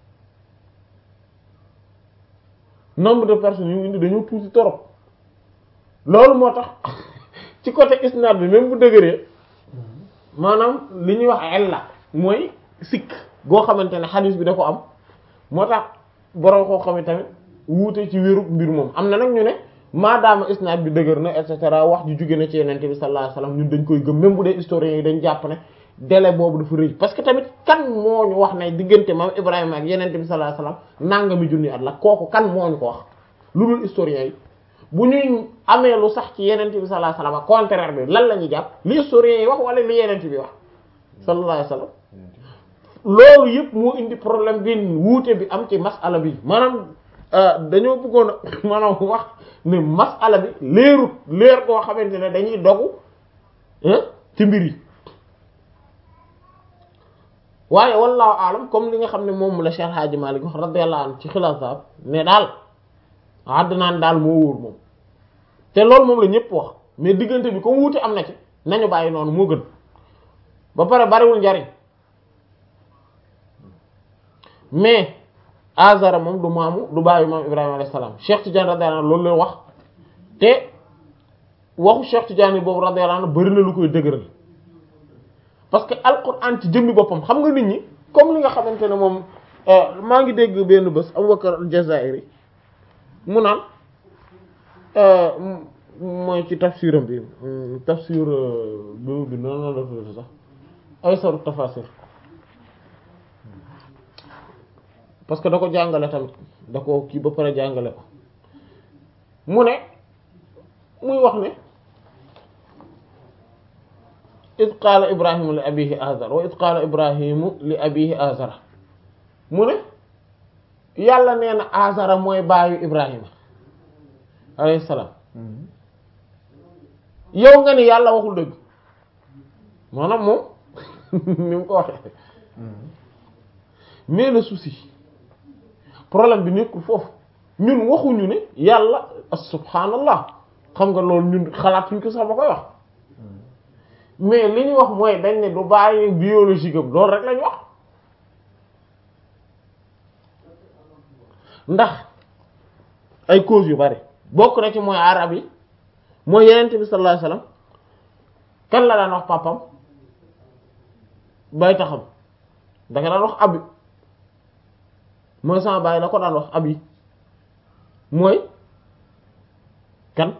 nombre de personnes yi mu indi dañoo tuuti trop loolu moo tax ci côté isnaad bi même bu dëgëree maanaam li ñuy wax illa mooy sikk goo xamante ne xadiis bi da ko am moo tax borom koo xam ne tamit wuute ci wéru mbir moom am na nag ñu ne maadaama isnaad bi dëgër na et cetera wax ji jóge na ci yenente bi sallallahu alayhi wasallam ñun dañ koy gëm même bu dee historiens yi dañ jàpp ne délai boobu dafa rëy parce que tamit kan moo ñu wax ne diggante maam Ibrahima ak yenente bi sallallahu alayhi wasallam nangami junni at la kooku kan moo ñu ko wax lu dul historiens yi bu ñuy amee lu sax ci yenente bi sallallahu alayhi wasallam contraire bi lan la ñuy jàpp li historiens yi wax wala li yenente bi wax sallallahu alayhi wasallam loolu yëpp moo indi problème bi wuute bi am ci masala bi maanaam dañoo bëggoon a maanaam wax ne masala bi leerut leer koo xamante ne dañuy dogu ci mbir yi waaye wallahu alam comme li nga xam ne moom la Cheikh Hadji Malick wax radiyallahu anhu ci xilaaf ne daal Adnaan daal moo wóor moom te loolu moom la ñëpp wax mais diggante bi comme wuute am na ci nañu bàyyi noonu moo gën ba pare bariwul njariñ mais Azara moom du maamu du bàyyi maam Ibrahima alayhi salaam Cheikh Tidiane radiyallahu anhu loolu la wax te waxu Cheikh Tidiane boobu radiyallahu anhu bari na lu koy dëgëral parce que alquran ci jëmmi boppam xam nga nit ñi comme li nga xamante ne moom maa ngi dégg benn bés Abu Bakr al-Jazairi mu naan mooy ci tafsiram bi tafsir bi bi noonu la tudd sax ay saru tafasir parce que da ko jàngale tamit da ko kii ba pare jàngale ko mu ne muy wax ne id qaala ibrahimu li abihi azar wa id qaala ibrahimu li abihi azara mu ne yàlla nee na azara mooy baayu ibrahima alayhi salaam yow nga ni yàlla waxul dëgg maanaam moom ni mu ko waxee mais le souci problème bi nekkul foofu ñun waxuñu ne yàlla subhanallah xam nga loolu ñun xalaatuñ ko sax ba koy wax mais li ñu wax mooy dañ ne du bàyyi biologique am loolu rek lañu wax ndax ay causes yu bari bokk na ci mooy arab yi mooy yenente bi sallallahu alayhi wasallam kan la daan wax papam bay taxam danga daan wax abi mooy sama baay la ko daan wax abi mooy kan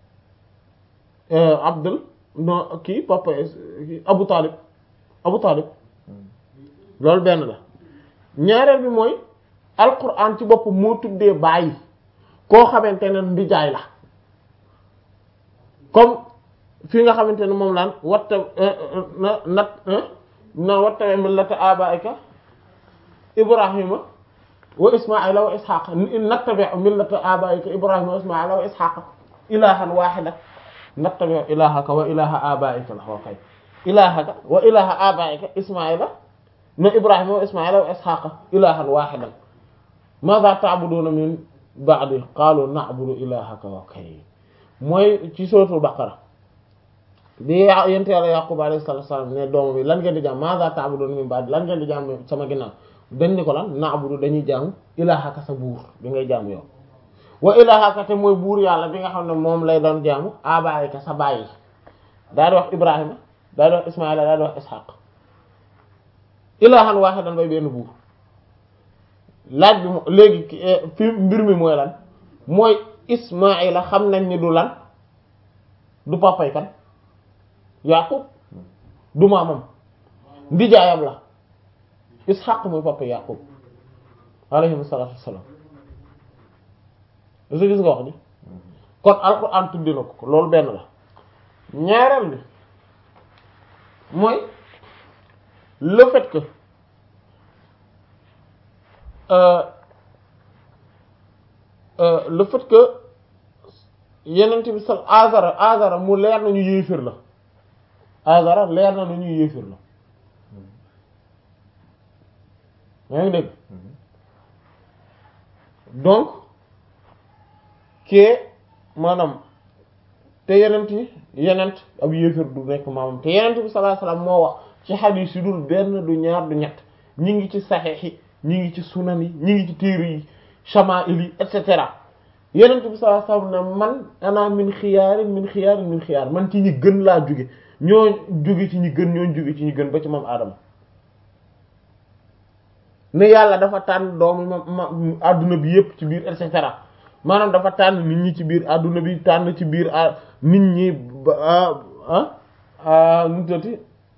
abdul no kii papa abu talib abu talib loolu benn la ñaareel bi mooy alquran ci bopp moo tuddee bàyyi koo xamante ne ndijaay la comme fi nga xamante ne moom laan watta na nat na wattawe millata abaika ibrahima wa ismaila wa ishaqa nattabi millata abaika ibrahima wa ismaila wa ishaqa ilahan wahida nattabi ilahaka wa ilaha abaika la xoo kay ilahaka wa ilaha abaika ismaila no ibrahima wa ismaila wa ishaqa ilahan wahidan madha ta'buduna min ba'di qalu na'budu ilahaka wa kay mooy ci suratul baqara bi yent yàlla yaqub alayhi salatu wasalam ne doom bi lan ngeen di jaam madha ta'buduna min ba'di lan ngeen di jaam sama ginnaaw dañ ni ko lan na'budu dañuy jaamu ilahaka sa buur bi ngay jaamu yow wa ilahaka te mooy buur yàlla bi nga xam ne moom lay doon jaamu abaayika sa bàyyi daal di wax ibrahima daal di wax ismaila daal di wax ishaq ilahan wahidan bay benn buur laaj bi mo léegi fi mbir mi mooy lan mooy ismaila xam nañ ni du lan du papay kan yaqub du maamam ndijaayam la ishaq mooy papa yaqub alayhi salatu wassalam est-ce que gis nga wax ni kon alquran tuddi na ko loolu benn la ñaareel bi mooy le fait que euh, euh, le fait que yenent bi sal azara azara mu leer nañu yéefir la azara leer na nañu yéefir la yaa ngi dégg donc kee maanaam te yenent yi yenent ab yéefir du nekk maamam te yenent bi sallallahu alayhi wasallam moo wax ci xadiis yi dul benn du ñaar du ñett ñi ngi ci saxiix yi ñi ngi ci sunan yi ñi ngi ci téere yi shamaa'il yi et cetera yenent bi sallallahu alayhi wasallam ne man ana min xiyaarin min xiyaarin min xiyaar man ci ñi gën laa jóge ñoo jóge ci ñi gën ñoo jóge ci ñi gën ba ci moom aadama ne yàlla dafa tànn doomu ma ma adduna bi yépp ci biir et cetera maanaam dafa tànn nit ñi ci biir adduna bi tànn ci biir nit ñi ah ah nu tati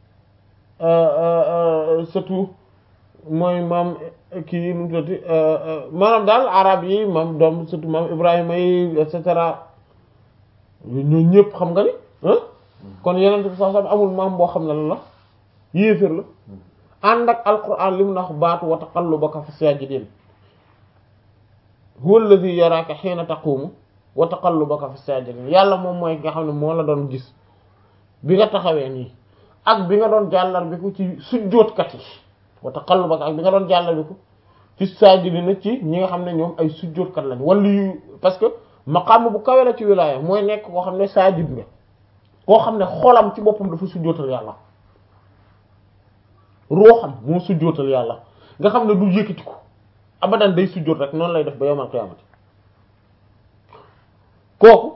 surtout mooy maam kii nu tati maanaam daal arab yi maam doom surtout maam Ibrahima yi et cetera ñoo ñëpp xam nga ni kon yeneen bi sax amul maam boo xam ne la la yéeféer la ànd ak alquran li mu nax baatu wa taqallubaka fi sajidin huwa alladhi yaraka hina taqumu wa taqallubaka fi sajidin yàlla moom mooy nga xam ne moo la doon gis bi nga taxawee nii ak bi nga doon jàllar bi ko ci sujjóotkat yi wa taqallubaka ak bi nga doon jàllar bi ko fi sajidin ci ñi nga xam ne ñoom ay sujjóotkat lañ wala yu parce que maqaam bu kawe la ci wilaaya mooy nekk koo xam ne sajid nga koo xam ne xolam ci boppam dafa sujjóotal yàlla ruuxam moo sujjóotal yàlla nga xam ne du yëkkati ko abadan day sujjóot rek noonu lay def ba yawmal qiyaamati kooku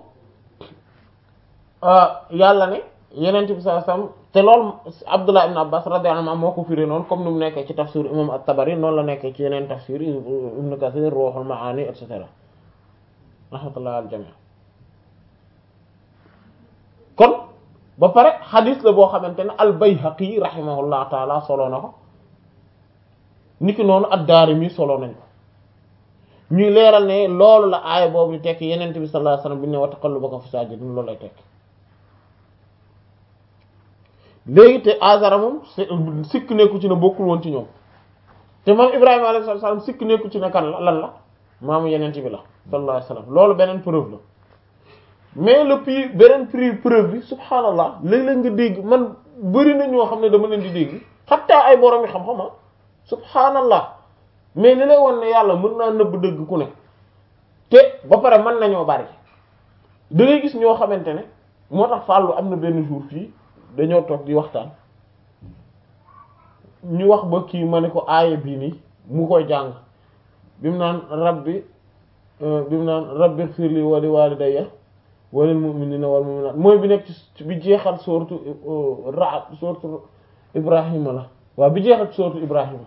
yàlla ne yeneen bi sallallahu alayhi wasallam te loolu Abdullah ibn Abbas radiyallahu anhu moo ko firi noonu comme ni mu nekkee ci tafsir imam at-Tabari noonu la nekkee ci yeneen tafsir Ibn Kathir Ruhul Maani et cetera rahmatullah al jami' kon ba pare xadis la boo xamante ne al-Bayhaqi rahimahullah taala solo na ko niki noonu ad-Daarimi solo nañ ko ñuy leeral ne loolu la aaya boobu di tekk yenent bi sallallahu alayhi wasallam bi ne wa taqallubaka fi saajidin loolu lay tekk léegi te Azara moom sikk nekku ci ne bokkul woon ci ñoom te moom Ibrahima alayhi salaam sikk nekku ci ne kan la lan la maamu yeneen bi la sallallahu alayhi wasallam loolu beneen preuve la mais le puis beneen prix preuve bi subhaanallah léeg-léeg nga dégg man bëri na ñoo xam ne dama leen di dégg xatta ay borom yi xam-xam ah subhaanallah mais li lay won ne yàlla mën naa nëbb dëgg ku ne te ba pare mën nañoo bari da ngay gis ñoo xamante ne moo tax fàllu am na benn jour fii dañoo toog di waxtaan ñu wax ba kii ma ne ko aaya bii nii mu koy jàng bi mu naan rabbi bi mu naan rabbi firli wa li walidayya wa lil mu'minina wal mu'minat mooy bi nekk ci bi jeexal sourate Ra'd sourate Ibrahima la waaw bi jeexal sourate Ibrahima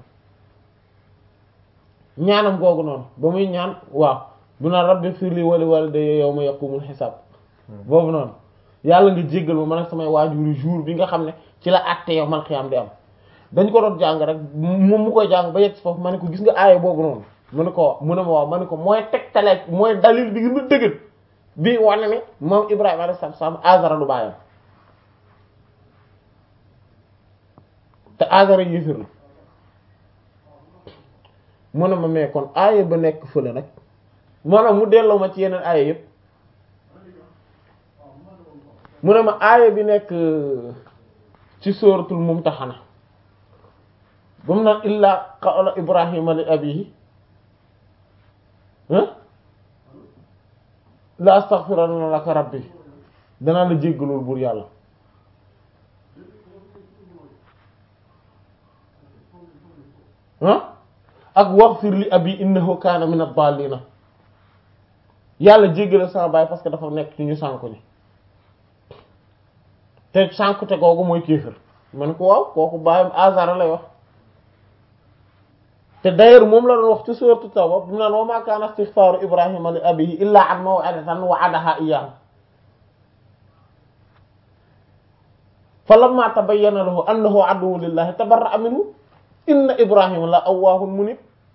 ñaanam googu noonu ba muy ñaan waaw bu naan rabbi firli wa li walidayya yawma yaqumul xisaab boobu noonu yàlla nga jéggal ma man ak samay waajuri jour bi nga xam ne ci la àtte yow man xiyaam di am dañ ko doon jàng rek moom mu koy jàng ba yegg si foofu ma ne ko gis nga aaya boobu noonu mu ne ko mu ne ma waaw ma ne ko mooy tegtale mooy dalil bi gën a dëgër bii wane ne moom Ibrahima alayhi salaam Azara du baayam te Azara yéefir la mu ne ma mais kon aaya ba nekk fële nag maanaam mu delloo ma ci yeneen aaya yëpp mu ne ma aaya bi nekk ci sóoratul Mumtahana ba mu naan illaa qawla Ibrahima li abihi la astaghfiranna laka rabbi danaa la jéggalul buur yàlla ah ak waghfir li abi innahu kaana min ad-dallina yàlla jéggale sama baay parce que dafa nekk ci ñu sànku ni te sànkute googu mooy kéefër man ko waaw kooku baayam Azara lay wax te d'ailleurs moom la doon wax ci sourate Tawba bu naan wa ma kaana istighfaaru Ibrahima li abihi illaa an maw'idatan wa'adaha iyyahu falamma tabayyana lahu annahu aduwwun lillahi tabarra'a minhu inna Ibrahima la awwaahun munib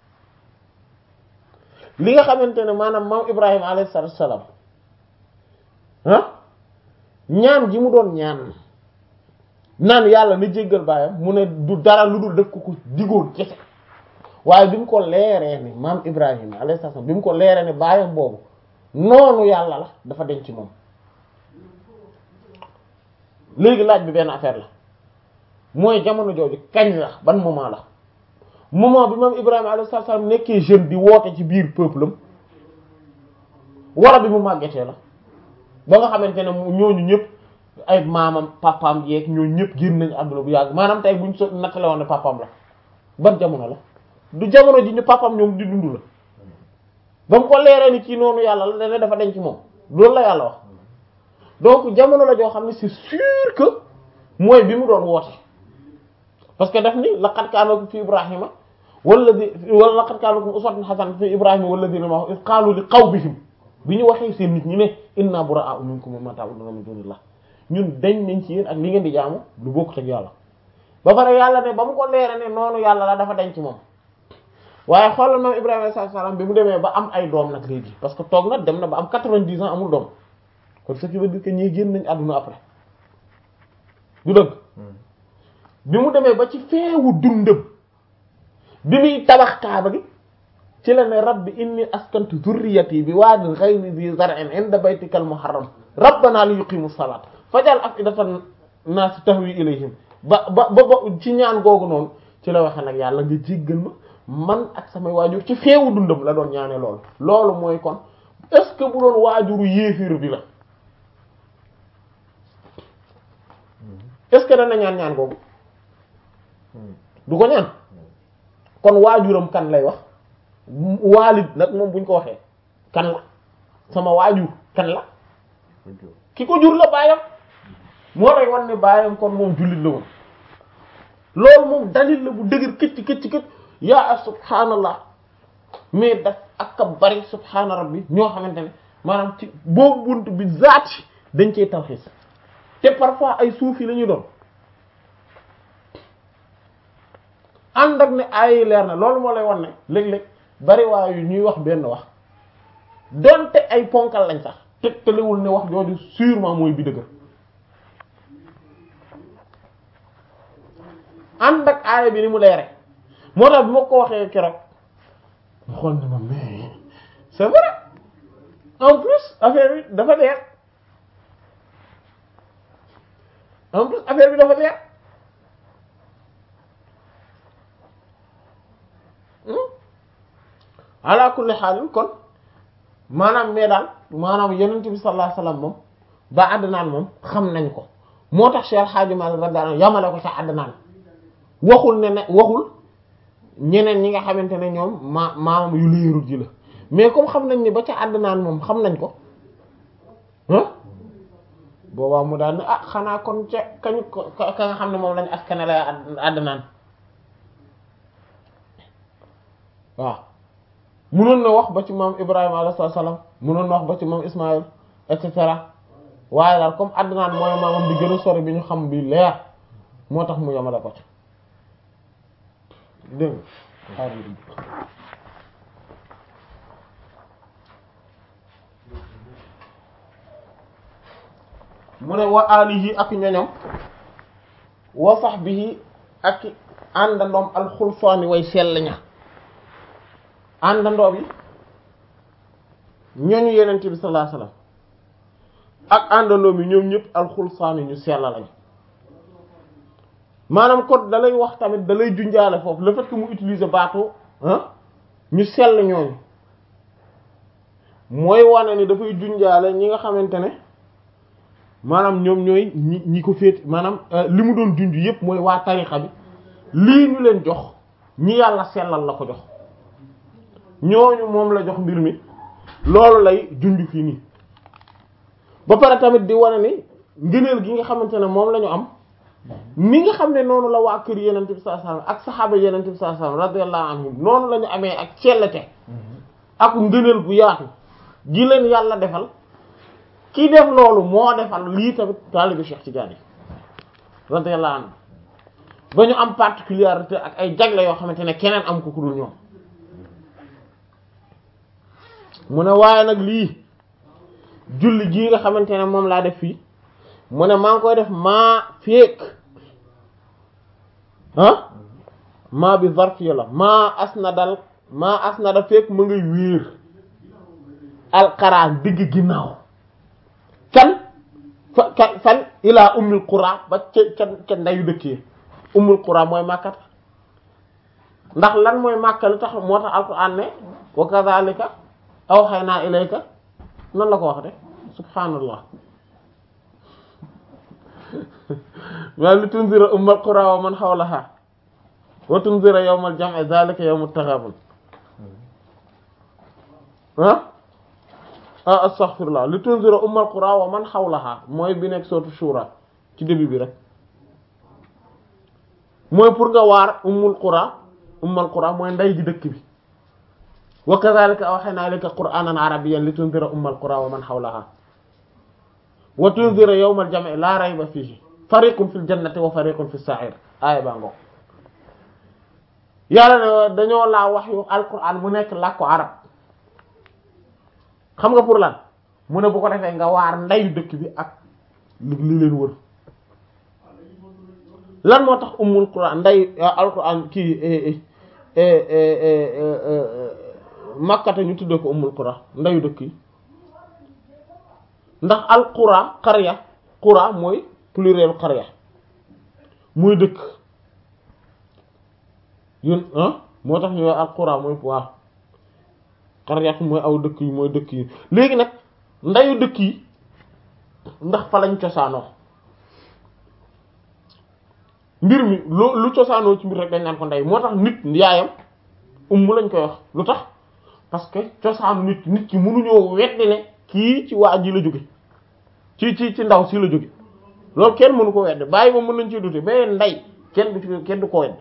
li nga xamante ne maanaam maam Ibrahima alayhi salaatu wassalaam ah ñaan gi mu doon ñaan naan yàlla na jéggal baayam mu ne du dara lu dul def ko ko digoon kese waaye bi mu ko leeree ne maam Ibrahima alayhi salaam bi mu ko leeree ne baayam boobu noonu yàlla la dafa denc moom léegi laaj bi benn affaire la mooy jamono jooju kañ la ban moment la moment bi maam Ibrahima alayhi salaam nekkee jeune di woote ci biir peuple am wara bi mu màggetee la ba nga xamante ne ñooñu ñëpp ay maamam papaam yeeg ñooñu ñëpp génn nañu àdduna bu yàgg maanaam tey buñ so nattale woon ne papaam la ban jamono la du jamono ji ñu papaam ñoom di dund la ba mu ko leeree ni kii noonu yàlla la dana dafa denc moom loolu la yàlla wax donc jamono la joo xam ne c'est sûr que mooy bi mu doon woote parce que daf ni laqad kaana lakum fi ibrahima walladhi wala laqad kaana lakum uswatun hasanatun fi ibrahima walladhina ma'ahu iz qaalu li qawmihim bi ñu waxee seen nit ñi ne inna buraa'u minkum mimma ta'buduna min dunillah ñun dañ nañ ci yéen ak li ngeen di jaamu lu bokkut ak yàlla ba pare yàlla ne ba mu ko leere ne noonu yàlla la dafa denc moom waaye xoolal moom Ibrahima alayhi salaam bi mu demee ba am ay doom nag léegi parce que toog na dem na ba am quatre-vingt-dix ans amul doom kon ce qui veut dire que ñii génn nañ àdduna après du dëgg bi mu demee ba ci feewu dundam bi muy tabax kaaba gi ci la ne rabbi inni askantu dhurriyyati bi waadin ghayri dhi zar'in 'inda baytikal muharram rabbana li yuqimu salat fajal af'idatan nas tahwi ilayhim ba ba ba ci ñaan googu noonu ci la waxe nag yàlla nga jéggal ma man ak samay waajur ci feewu dundam la doon ñaane loolu loolu mooy kon est-ce que bu doon waajuru yéefir bi la est-ce que dana ñaan ñaan googu du ko ñaan kon waajuram kan lay wax waalid nag moom buñ ko waxee kan la sama waajur kan la ki ko jur la baayam moo lay wan ne baayam kon moom jullit la woon loolu moom dalil la bu dëgër këcc këcc këcc yaa subhaanallah mais daf ak a bari subhaana rabbi ñoo xamante ne maanaam ci boobu bunt bi zaati dañ cey tawxiis te parfois ay suufi la ñuy doon ànd ak ne ay leer na loolu moo lay wan ne léeg-léeg bari waayu ñuy wax benn wax donte ay ponkal lañ sax tegtalewul ne wax jooju sûrement mooy bi dëgër ànd ak aaya bi ni mu leere moo tax bi ma ko waxee keroog mu xool ni ma mais c'est vrai en plus affaire bi dafa leer en plus affaire bi dafa leer ala kulli xaalin kon maanaam mais daal maanaam yonent bi sallallahu alayhi wasallam moom ba àddinaan moom xam nañ ko moo tax Cheikh Hadji Malick radiyallahu anhu yamale ko ca àddinaan waxul ne ne waxul ñeneen ñi nga xamante ne ñoom ma maamam yu leerul ji la mais comme xam nañ ni ba ca àddinaan moom xam nañ ko ah boobaa mu daal ne ah xanaa kon ca kañ ko ka nga xam ne moom lañ askane la àddinaan waaw munoon na wax ba ci maam Ibrahima alayhi salaam munoon na wax ba ci maam Ismaïl et cetera waaye daal comme àddinaan mooy maamam bi gën a sori bi ñu xam bi leer moo tax mu yamale ko ci dégg nga mu ne wa alihi ak ñoñom wa sahbihi ak àndandoom alxulfaani way sell ña àndandoo bi ñooñu yenente bi sallallahu alayhi wasallam ak àndandoo bi ñoom ñëpp alxulfaani ñu sell lañ maanaam kon da lay wax tamit da lay junjaale foofu le fait que mu utiliser baatu ah ñu sell ñooñu mooy wane ni dafay junjaale ñi nga xamante ne maanaam ñoom ñooy ñi ñi ko féet maanaam li mu doon junj yépp mooy waa tarixa bi lii ñu leen jox ñi yàlla sellal la ko jox ñooñu moom la jox mbir mi loolu lay junj fii nii ba pare tamit di wane ni ngëneel gi nga xamante ne moom la ñu am ni nga xam ne noonu la waa kër yenente bi sallallahu alayhi wasallam ak saxaaba yenente bi sallallahu alayhi wasallam radiyallahu anhum noonu la ñu amee ak cellete ak ngëneel bu yaatu gi leen yàlla defal ki def loolu moo defal lii tamit taalibi Cheikh Tidiane radiyallahu anhu ba ñu am particularité ak ay jagle yoo xamante ne keneen am ko ku dul ñoom mu ne waaye nag lii julli gii nga xamante ne moom laa def fii mu ne maa ngi koy def maa féeg ah maa bi zarfiya la maa asnadal maa asnada féeg mu ngay wéer alqaraan digg ginnaaw kan fa kan fan ilaa ummul qura ba ca ca ca ndayu dëkkee ummul qura mooy màkkat ndax lan mooy màkka lu tax moo tax alquran ne wa kadhalika awhayna ilayka nan la ko wax de subhanallah wa li tunzira ummul qura wa man hawlaha wa tunzira yawmal jam'i dhalika yawmut taghabun ah ah astaghfirullah li tunzira ummul qura wa man hawlaha mooy bi nekk sourate shura ci début bi rek mooy pour nga waar ummul qura ummul qura mooy nday ji dëkk bi wa kadhalika awhayna ilayka qur'anan arabiyyan li tunzira ummul qura wa man hawlaha wa tunzira yawmal jam'i la rayba fihi fariqun fil jannati wa fariqun fis sa'ir aaya baa ngo yàlla ne dañoo laa wax yu alquran mu nekk làkku arab xam nga pour lan mu ne bu ko defee nga waar ndeyu dëkk bi ak li li leen wër lan moo tax ummul quran nday alquran kii makkata ñu tuddee ko ummul qura ndeyu dëkk yi ndax al qura qarya qura mooy pluriel qarya muy dëkk yun ah moo tax ñu al qura mooy waaw qaryat mooy aw dëkk yi mooy dëkk yi léegi nag ndeyu dëkk yi ndax fa lañ cosaanoo mbir mi lu lu cosaanoo ci mbir rek dañ naan ko ndey moo tax nit yaayam umm lañ koy wax lu tax parce que cosaanu nit nit ki mënuñoo weddi ne kii ci waa ji la jóge ci ci ci ndaw si la jóge loolu kenn mënu ko weddi bàyyi moom mën nañ ci dute mais ndey kenn du ci kenn du ko weddi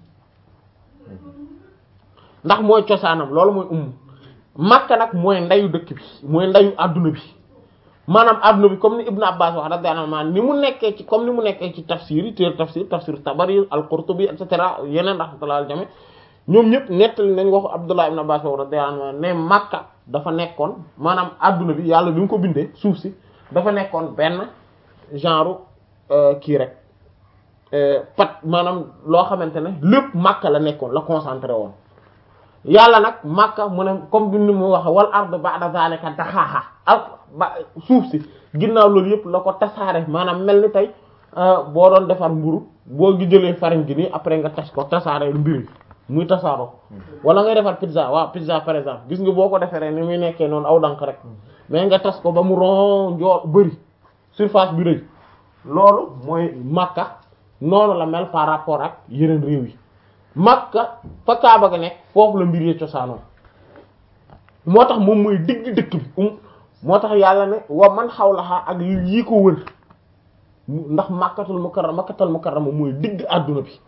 ndax mooy cosaanam loolu mooy umm makka nag mooy ndeyu dëkk bi mooy ndeyu adduna bi maanaam adduna bi comme ni Ibn Abbas wax radiyallahu anhu ni mu nekkee ci comme ni mu nekkee ci tafsir yi téer tafsir tafsir Tabari al-Qurtubi et cetera yeneen rahmatullah al jami ñoom ñëpp nettali nañ waxu Abdullah ibn Abbas wax radiyallahu anhu ne makka dafa nekkoon maanaam adduna bi yàlla bi mu ko bindee suuf si dafa nekkoon benn genre kii rek pat maanaam loo xamante ne lépp Makka la nekkoon la concentré woon yàlla nag Makka mu ne comme bi ni mu waxe wal ard ba'da zalika daxaaxa ak ba suuf si ginnaaw loolu yëpp la ko tasaare maanaam mel ni tey boo doon defar mburu boo gi jëlee farine gi nii après nga tas ko tasaare mbir muy tasaaroo wala ngay defar pizza waaw pizza par exemple gis nga boo ko defaree ni muy nekkee noonu aw dank rek mais nga tas ko ba mu ron njoor bëri surface bi rëy loolu mooy Makka noonu la mel par rapport ak yeneen réew yi Makka fa Kaaba ga nekk foofu la mbir yi cosaanoo moo tax moom mooy digg dëkk bi um moo tax yàlla ne wa man xawlaha ak yi ko wër ndax Makkatul Mukarrama Makkatul Mukarrama mooy digg àdduna bi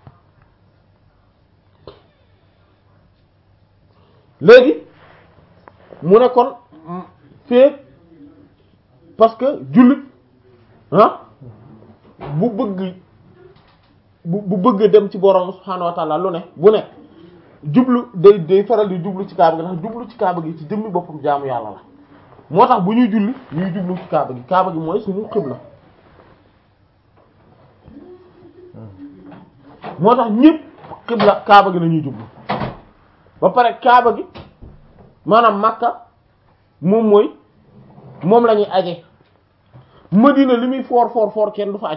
léegi mu ne kon fee parce que jullit ah bu bëgg bu bu bëgg dem ci borom subhaanahu wa ta'ala lu ne bu ne jublu day day faral di jublu ci kaaba gi ndax jublu ci kaaba gi ci jëmmi boppam jaamu yàlla la moo tax bu ñuy julli ñuy jublu ci kaaba gi kaaba gi mooy suñu xibla moo tax ñépp xibla kaaba gi la ñuy jublu ba pare kaaba gi maanaam makka moom mooy moom la ñuy aje madina li muy foor foor foor kenn du fa aj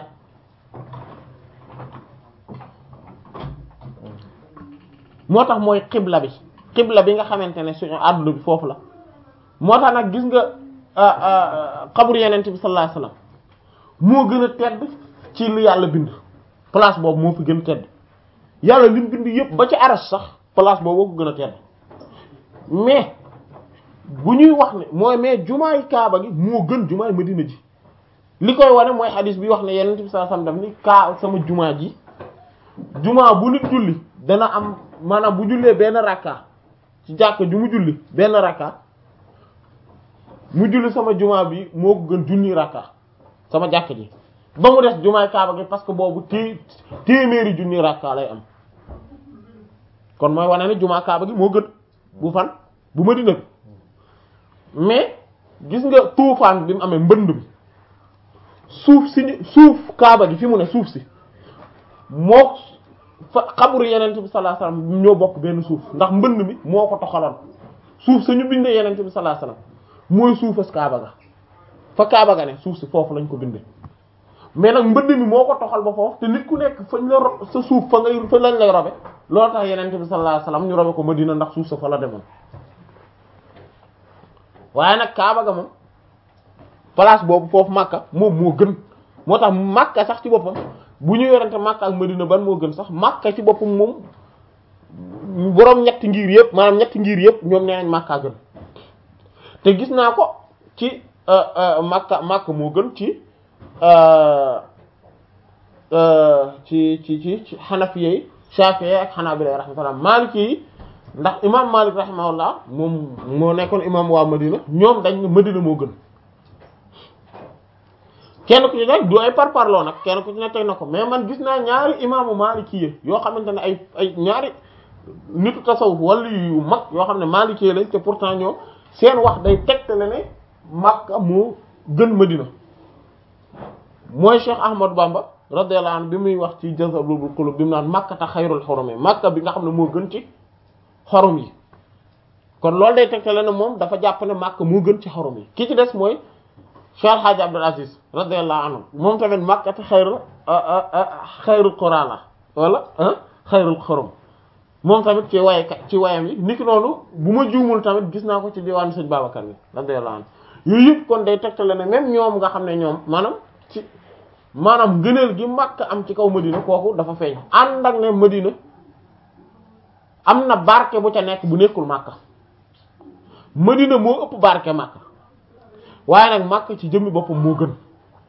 moo tax mooy xibla bi xibla bi nga xamante ne suñu àdduna bi foofu la moo tax nag gis nga xabru yenente bi sallallahu alayhi wasallam moo gën a tedd ci lu yàlla bind place boobu moo fi gën a tedd yàlla li mu bind yépp ba ci aras sax place boobu ko gën a tedd mais bu ñuy wax ne mooy mais jumaay kaaba gi moo gën jumaay madina ji li koy wane mooy xadis bi wax ne yenent bi sallallahu alayhi wasallam daf ni kaa sama jumaa ji jumaa bu nit julli dana am maanaam bu jullee benn rakka ci jàkk ju mu julli benn rakka mu julli sama jumaa bi moo ko gën junni rakka sama jàkk ji ba mu des jumaay kaaba gi parce que boobu té téeméeri junni rakka lay am kon mooy wane ne jumaa kaaba gi moo gën bu fan bu Madina bi mais gis nga tuufaan bi mu amee mbënd bi suuf si suuf kaaba gi fi mu ne suuf si moo fa xabru yenente bi sallallahu alayhi wasallam ñoo bokk benn suuf ndax mbënd mi moo ko toxaloon suuf sañu bindee yenente bi sallallahu alayhi wasallam mooy suufas kaaba ga fa kaaba ga ne suuf si foofu lañ ko bindee mais nag mbënd mi moo ko toxal ba foofu te nit ku nekk fañ la ro sa suuf fa ngay fa lañ lay robe loolu tax yenente bi sallallahu alayhi wasallam ñu robe ko Madina ndax suuf sa fa la demoon waaye nag kaaba ga moom place boobu foofu Makka moom moo gën moo tax Makka sax ci boppam bu ñu yorante Makka ak Madina ban moo gën sax Makka ci boppam moom boroom ñetti ngir yëpp maanaam ñetti ngir yëpp ñoom nee nañ Makka gën te gis naa ko ci Makka Makka moo gën ci ci ci ci ci Hanafiya yi Shafi'i ak Hanabila rahmatullah Maliki yi ndax imam Malik rahimahullah moom moo nekkoon imam waa Madina ñoom dañ ne Madina moo gën kenn ku ci nekk du ay parparloo nag kenn ku ci nekk teg na ko mais man gis naa ñaari imaamu Maliki yi yoo xamante ne ay ay ñaari nitu tasawuf wala yu mag yoo xam ne Maliki lañ te pourtant ñoo seen wax day tegtale ne Makka moo gën Madina mooy Cheikh Ahmadou Bamba radiyallahu anhu bi muy wax ci Jazbul Qulub bi mu naan Makkata xayrul xurum Makka bi nga xam ne moo gën ci xorom yi kon loolu day tegtale ne moom dafa jàpp ne Makka moo gën ci xorom yi ki ci des mooy Cheikh Hadji Abdul Aziz radiyallahu anhu moom tamit Makkata xayrul xayrul qura la wala xayrul xorom moom tamit ci waye ci wayam yi niki noonu bu ma juumul tamit gis naa ko ci diwaanu sëñ Babacar bi radiyallahu anhu yooyu yëpp kon day tegtale ne même ñoom nga xam ne ñoom maanaam ci maanaam ngëneel gi Makka am ci kaw Madina kooku dafa feeñ ànd ak ne Madina am na barke bu ca nekk bu nekkul Makka Madina moo ëpp barke Makka waaye nag Makka ci jëmmi boppam moo gën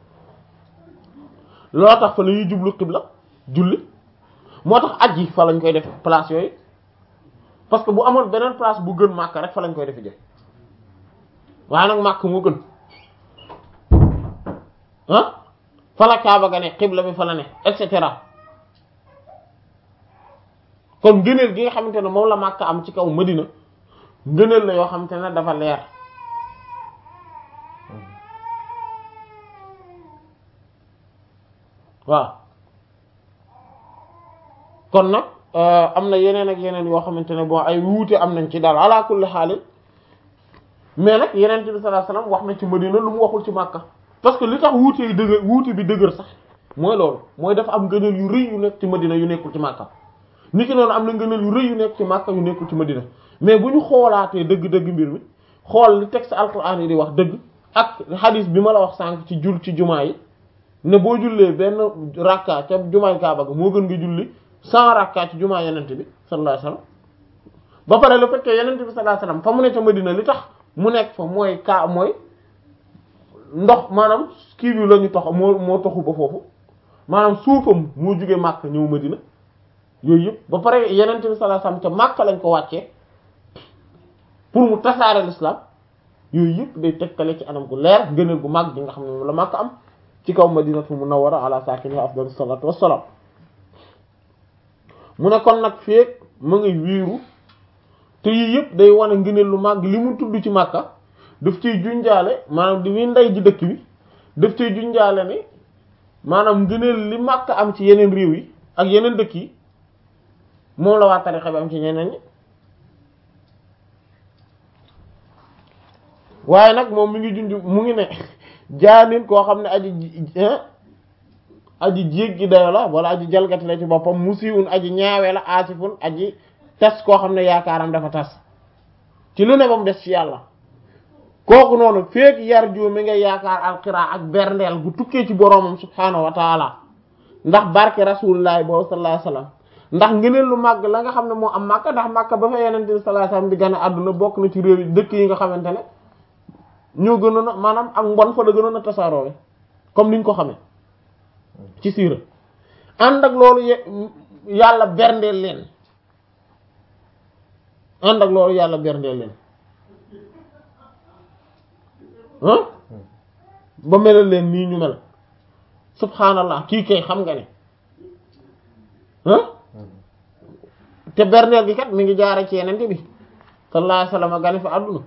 loo tax fa la ñuy jublu xibla julli moo tax aj yi fa lañ koy def place yooyu parce que bu amoon beneen place bu gën Makka rek fa lañ koy def jëf waaye nag Makka moo gën ah fa la Kaaba ga ne xibla bi fa la ne et cetera kon ngëneel gi nga xamante ne moom la Makka am ci kaw Madina ngëneel la yoo xamante ne dafa leer waaw kon nag am na yeneen ak yeneen yoo xamante ne bon ay wuute am nañ ci daal ala kulli xaalin mais nag yeneen bi sallallahu alayhi wasallam wax na ci Madina lu mu waxul ci Makka parce que li tax wuute yi dëgër wuute bi dëgër sax mooy loolu mooy dafa am ngëneel yu rëy yu nekk ci Madina yu nekkul ci Makka niki noonu am na ngëneel yu rëy yu nekk ci Makka yu nekkul ci Madina mais bu ñu xoolaatee dëgg-dëgg mbir mi xool li texte alquran yi di wax dëgg ak hadith bi ma la wax sànq ci jul ci jumaa yi ne boo jullee benn rakka ca jumaay Kaaba ga moo gën nga julli cent rakka ci jumaa yenente bi sallallahu alayhi wasallam ba pare le fait que yenente bi sallallahu alayhi wasallam fa mu ne ca Madina li tax mu nekk fa mooy kaa mooy ndox maanaam kii bi la ñu tox moo moo toxu ba foofu maanaam suufam moo jugee Makka ñëw Madina yooyu yëpp ba pare yenente bi sallallahu alayhi wasallam ca Makka lañ ko wàccee pour mu tasaare l'islam yooyu yëpp day tegtale ci anam gu leer gënal gu mag gi nga xam ne moom la Makka am ci kaw Madinatu Munawwara ala saakinihaa afdalu salaatu wassalaam mu ne kon nag feek ma ngi wiiru te yii yëpp day wane ngëneel lu mag li mu tudd ci Makka daf ciy junjaale maanaam di muy ndey ji dëkk bi daf ciy junjaale ni maanaam ngëneel li Makka am ci yeneen réew yi ak yeneen dëkk yi moom la waa tarixa bi am ci ñeneen ñi waaye nag moom mi ngi junj mu ngi ne jaanin koo xam ne aji aji jéggi dayo la wala aji jalgati la ci boppam musiwun aji ñaawe la asifun aji tas koo xam ne yaakaaram dafa tas ci lu ne ba mu des ci yàlla kooku noonu feek yar ju mi nga yaakaar alxiraa ak berndeel gu tukkee ci boroomam subhaanahu wa taala ndax barke rasulillahi boobu sallallahu alayhi wasallam ndax ngëneel lu màgg la nga xam ne moo am màkka ndax màkka ba fa yenente bi sallallahu alayhi wasallam di gën a àdduna bokk na ci réew yi dëkk yi nga xamante ne ñoo gënoon a maanaam ak mbon fa la gënoon a tasaaroo comme niñ ko xamee ci siira ànd ak loolu yàlla berndeel leen ànd ak loolu yàlla berndeel leen ah ba melal leen nii ñu mel subhanallah kii kay xam nga ne ah te berndeel gi kat mi ngi jaare ci yenente bi sallallahu alayhi wasallam gane fa àdduna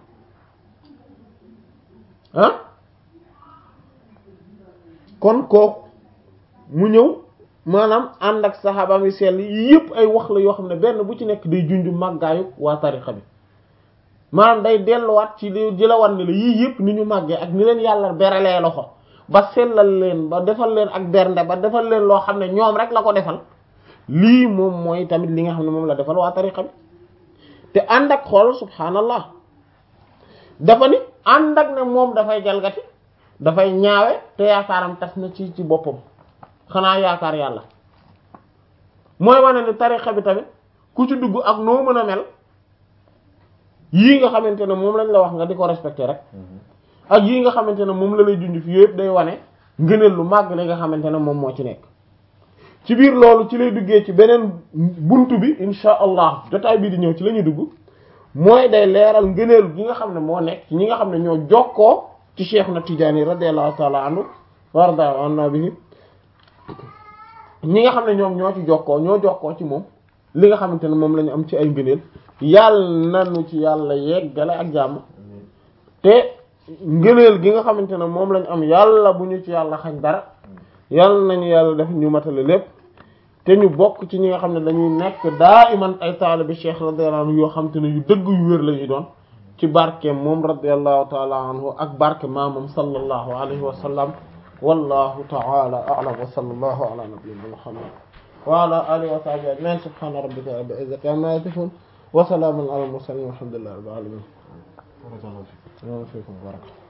ah kon kooku mu ñëw maanaam ànd ak saxaabaam yi sell yi yëpp ay wax la yoo xam ne benn bu ci nekk day junju màggaayu waa tarixa bi maanaam day delluwaat ci li di la wan ne la yii yëpp ni ñu màggee ak ni leen yàlla beralee loxo ba sellal leen ba defal leen ak bernde ba defal leen loo xam ne ñoom rek la ko defal lii moom mooy tamit li nga xam ne moom la defal waa tarixa bi te ànd ak xool subhaanallah dafa ni ànd ak ne moom dafay jalgati dafay ñaawe te yaakaaram tas na ci ci boppam xanaa yaakaar yàlla mooy wane ni tarixa bi tamit ku ci dugg ak noo mën a mel yii nga xamante ne moom lañ la wax nga di ko respecté rek ak yii nga xamante ne moom la lay junj fi yëpp day wane ngëneel lu màgg li nga xamante ne moom moo ci nekk ci biir loolu ci lay duggee ci beneen buntu bi insha allah jotaay bii di ñëw ci la ñuy dugg mooy day leeral ngëneel gi nga xam ne moo nekk ci ñi nga xam ne ñoo jokkoo ci Cheikh na Tijaani radiyallahu ta'ala anhu warda anna bihi ñi nga xam ne ñoom ñoo ci jokkoo ñoo jokkoo ci moom li nga xamante ne moom la ñu am ci ay ngëneel yàlla nanu ci yàlla yeggale ak jàmm te ngëneel gi nga xamante ne moom lañ am yàlla bu ñu ci yàlla xañ dara yàlla nañu yàlla def ñu matale lépp te ñu bokk ci ñi nga xam ne dañuy nekk daa iman ay taalibi cheikh radiyallahu anhu yoo xam te ne yu dëgg yu wér la ñuy doon ci barkeem moom radiyallahu taala anhu ak barke maamam sallallahu alayhi wa sallam wallahu taala a'lam wa sallallahu ala nabiyyina muhammad wa ala alihi wa sahbihi ajma'in subhana rabbika rabbil izzati amma yasifun wa salamun ala al mursalin walhamdulillahi rabbil alamin fiikum baraka